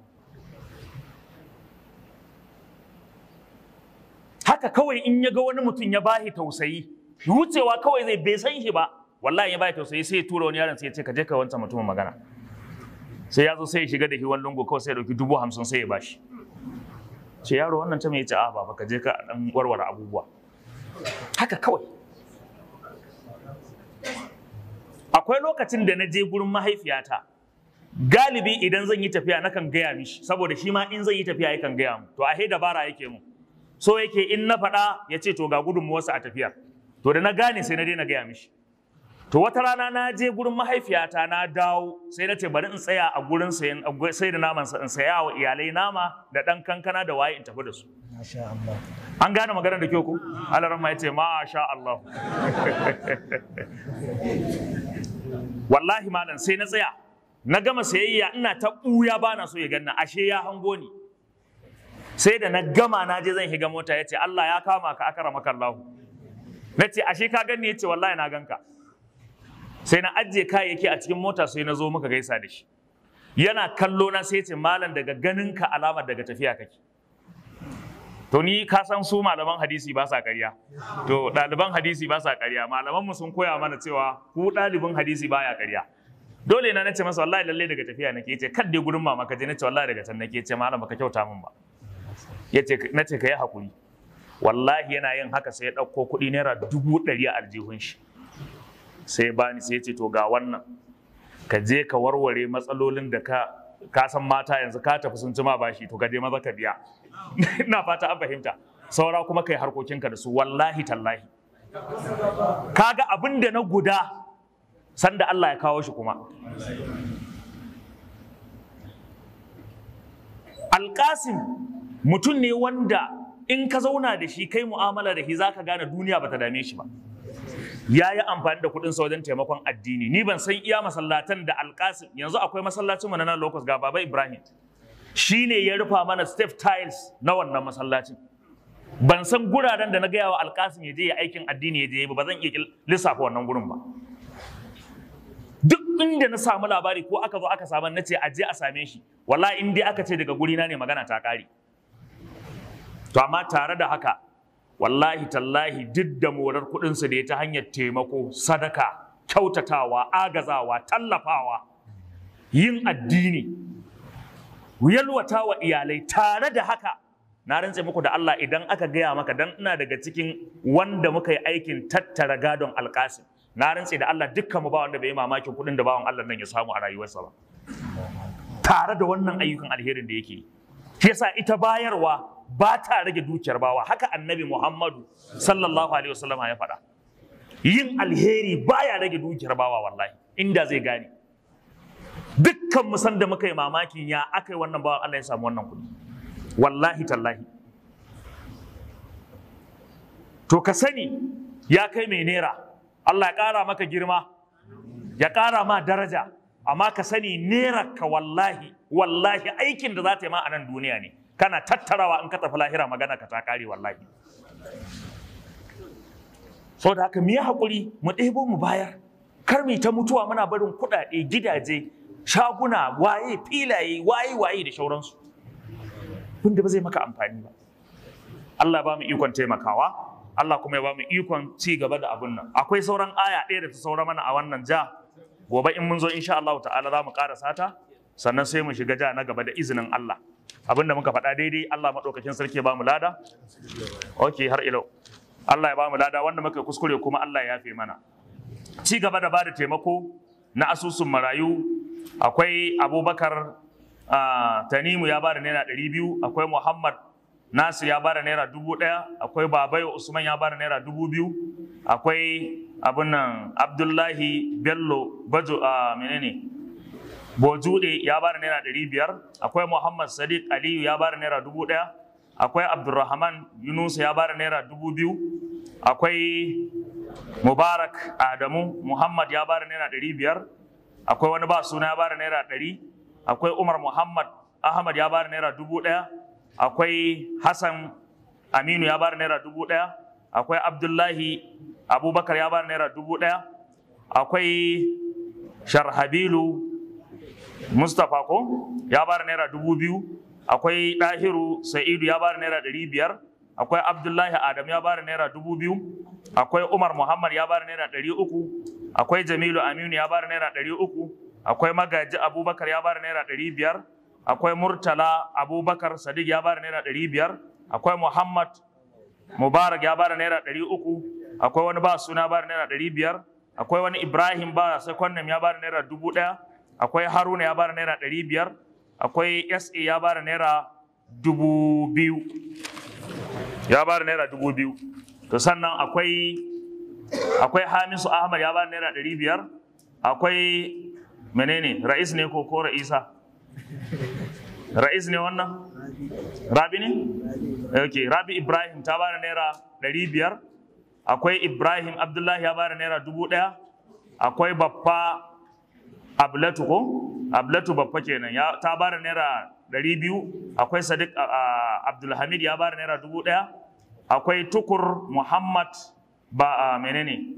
haka kawai in ya ga wani mutum ya bahi tausayi wucewa kawai zai bai san shi ba wallahi ya bahi tausayi sai ya tura wani yaron sai ya ce ka je ka wancan mutumin magana sai ya zo sai ya shiga da shi wani lungu kawai sai ya dauki dubu hamsin sai ya bashi ce yaro wannan ta mai ce a baba ka je ka dan warware abubuwa haka kawai akwai lokacin da na je gurin mahaifiyata galibi idan zan yi tafiya nakan gaya mishi saboda shi ma in zan yi tafiya yakan gaya mu to ahe dabara yake mu so yake in na faɗa ya ce to ga gudunmuwarsa a tafiya to da na gane sai na daina gaya mishi to wata rana na je gurin mahaifiyata na dawo sai na ce bari in tsaya a gurin sayan sai da naman in saya wa iyalai nama da ɗan kankana da waye in tafi da su Masha Allah. an gane maganar da kyau ku alaramma ya ce masha Allah wallahi malam sai na tsaya na gama sayayya ina ta ɓuya ba na so ya ganna ashe ya hango ni sai da na gama na je zan higa mota ya ce Allah ya kama ka akara makallahu na ce ashe ka gani ya ce wallahi na ganka sai na ajiye kayayyaki a cikin mota sai na zo muka gaisa da shi yana kallo na sai ya ce malam daga ganin ka alamar daga tafiya kake to ni ka san su malaman hadisi ba sa ƙarya to ɗaliban hadisi ba sa ƙarya malaman mu sun koya mana cewa ku ɗalibin hadisi baya ƙarya dole na nace masa wallahi lalle daga tafiya nake yace kad dai gurin mama ka je nace wallahi daga can nake yace malam baka kyauta min ba yace nace kai hakuri wallahi yana yin haka sai ya ɗauko kuɗi naira dubu ɗari a aljihun shi sai ya bani sai ya ce to ga wannan ka je ka warware matsalolin da ka ka san mata yanzu ka tafi sun ci ma bashi to ka je maza ka biya ina fata an fahimta saura kuma kai harkokinka da su wallahi tallahi kaga abin da na guda sanda Allah ya kawo shi kuma alƙasim mutum ne wanda in ka zauna da shi kai mu'amala da shi zaka gane duniya bata dame shi ba ya yi amfani da kuɗinsa wajen taimakon addini ni ban san iya masallatan da alƙasim yanzu akwai masallacin mu na nan locus ga baba ibrahim shi ne ya rufa mana step tiles na wannan masallacin ban san guraren da na gaya wa alƙasim ya je ya aikin addini ya je ba ba zan iya lissafa wannan gurin ba duk inda na samu labari ko aka zo aka samu na ce a je a same shi wallahi in dai aka ce daga gurina ne magana ta ƙare to amma tare da haka wallahi tallahi duk da morar kuɗinsu da ya ta hanyar taimako sadaka kyautatawa agazawa tallafawa yin addini yalwata wa iyalai tare da haka na rantse muku da Allah idan aka gaya maka dan ina daga cikin wanda muka yi aikin tattara gadon alkasim na rantse da Allah dukkan mu ba wanda bai yi mamakin kuɗin da bawan Allah nan ya samu a rayuwarsa ba tare da wannan ayyukan alherin da yake yi shi yasa ita bayarwa ba ta rage dukiyar bawa haka annabi Muhammadu sallallahu alaihi wasallam ya faɗa yin alheri baya rage dukiyar bawa wallahi inda zai gane dukkan mu san da muka yi mamakin ya aka yi wannan bawan Allah ya samu wannan kuɗi wallahi tallahi to ka sani ya kai mai nera Allah ya ƙara maka girma ya ƙara ma daraja amma ka sani nera ka wallahi wallahi aikin da za ta yi ma a nan duniya ne kana tattarawa in ka tafi lahira magana ka ta kare wallahi so da haka mu yi haƙuri mu ɗebo mu bayar kar mu ta mutuwa muna barin kuɗaɗe gidaje shaguna waye filaye waye waye da shauransu wanda ba zai maka amfani ba Allah ba mu ikon taimakawa Allah kuma ya ba mu ikon ci gaba da abun nan akwai sauran aya ɗaya da ta saura mana a wannan ja gobe in mun zo insha Allah ta'ala za mu karasa ta sannan sai mu shiga ja na gaba da izinin Allah abin da muka faɗa daidai Allah maɗaukakin sarki ya ba mu lada ok har ilau Allah ya ba mu lada wanda muka kuskure kuma Allah ya yafe mana ci gaba da bada taimako na asusun marayu akwai abubakar ah, tanimu ya bada naira ɗari biyu akwai muhammad nasir ya bada naira dubu ɗaya akwai babayo usman ya bada naira dubu biyu akwai abin nan abdullahi bello bajo a menene bojude ya bada naira ɗari biyar akwai muhammad sadiq aliyu ya bada naira dubu ɗaya akwai abdulrahman yunusa ya bada naira dubu biyu akwai mubarak adamu muhammad ya bada naira ɗari biyar akwai wani ba suna ya bada naira ɗari akwai umar muhammad ahmad ya bada naira dubu ɗaya akwai hassan aminu ya bada naira dubu ɗaya akwai abdullahi abubakar ya bada naira dubu ɗaya akwai sharhabilu mustapha ko ya bada naira dubu biyu akwai ɗahiru sa'idu ya bada naira ɗari biyar akwai abdullahi adam ya bada naira dubu biyu akwai umar muhammad ya bada naira ɗari uku akwai jamilu aminu ya bada naira ɗari uku akwai magaji abubakar ya bada naira ɗari biyar akwai murtala abubakar sadiq ya bada naira ɗari biyar akwai muhammad mubarak ya bada naira ɗari uku akwai wani ba suna bada naira ɗari biyar akwai wani ibrahim ba sekondam ya bada naira dubu ɗaya akwai haruna ya bada naira ɗari biyar akwai sa ya bada naira dubu biyu ya bada naira dubu biyu to sannan akwai akwai hamisu ahmad ya bada naira ɗari biyar akwai menene ra'is ne ko ko ra'isa ra'is ne wannan rabi ne ok rabi ibrahim ta bada naira ɗari biyar akwai ibrahim abdullahi ya bada naira dubu ɗaya akwai baffa ablatu ko ablatu baffa kenan ya ta bada naira ɗari biyu akwai sadiq a- a- abdulhamid ya bada naira dubu ɗaya akwai tukur muhammad ba a menene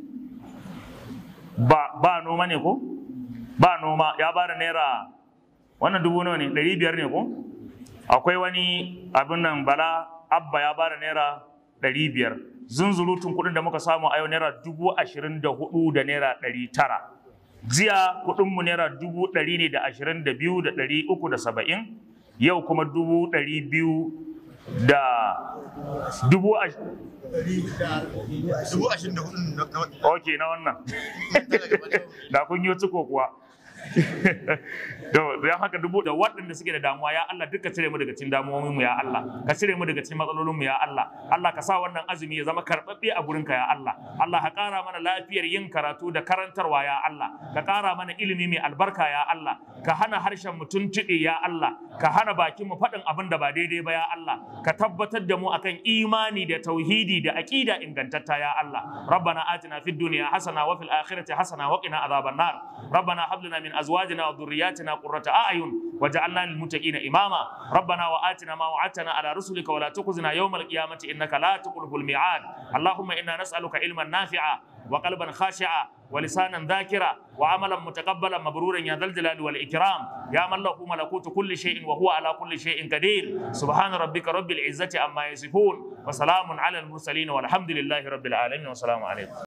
ba ba noma ne ko ba noma ya bada naira wannan dubu nawa ne ɗari biyar ne ko akwai wani abin nan bala abba ya bada naira ɗari biyar zunzurutun kuɗin da muka samu a yau naira dubu ashirin da hudu da naira ɗari tara jiya kuɗinmu naira dubu ɗari ne da ashirin da biyu da ɗari uku da saba'in yau kuma dubu ɗari biyu da dubu ash- dubu ashirin da hudu na na- ok na wannan da kun yi ciko kuwa don haka dubu da waɗanda suke da damuwa ya Allah duka cire mu daga cikin damuwoyin mu ya Allah ka cire mu daga cikin matsalolin mu ya Allah Allah ka sa wannan azumi ya zama karɓaɓɓe a gurin ka ya Allah Allah ka ƙara mana lafiyar yin karatu da karantarwa ya Allah ka ƙara mana ilimi mai albarka ya Allah ka hana harshen mu tuntuɓe ya Allah ka hana bakin mu faɗin abin da ba daidai ba ya Allah ka tabbatar da mu akan imani da tauhidi da aqida ingantatta ya Allah rabbana atina fid dunya hasana wa fil akhirati hasana wa qina adhaban nar rabbana hab lana min azwajina wa dhurriyyatina qurrata a'yun waj'alna lil muttaqina imama rabbana wa atina ma wa'adtana ala rusulika wa la tukhzina yawmal qiyamati innaka la tukhlifu al mi'ad allahumma inna nas'aluka ilman nafi'a وقلبا خاشعا ولسانا ذاكرا وعملا متقبلا مبرورا يا ذا الجلال والاكرام يا من له ملكوت كل شيء وهو على كل شيء قدير سبحان ربك رب العزه عما يصفون وسلام على المرسلين والحمد لله رب العالمين والسلام عليكم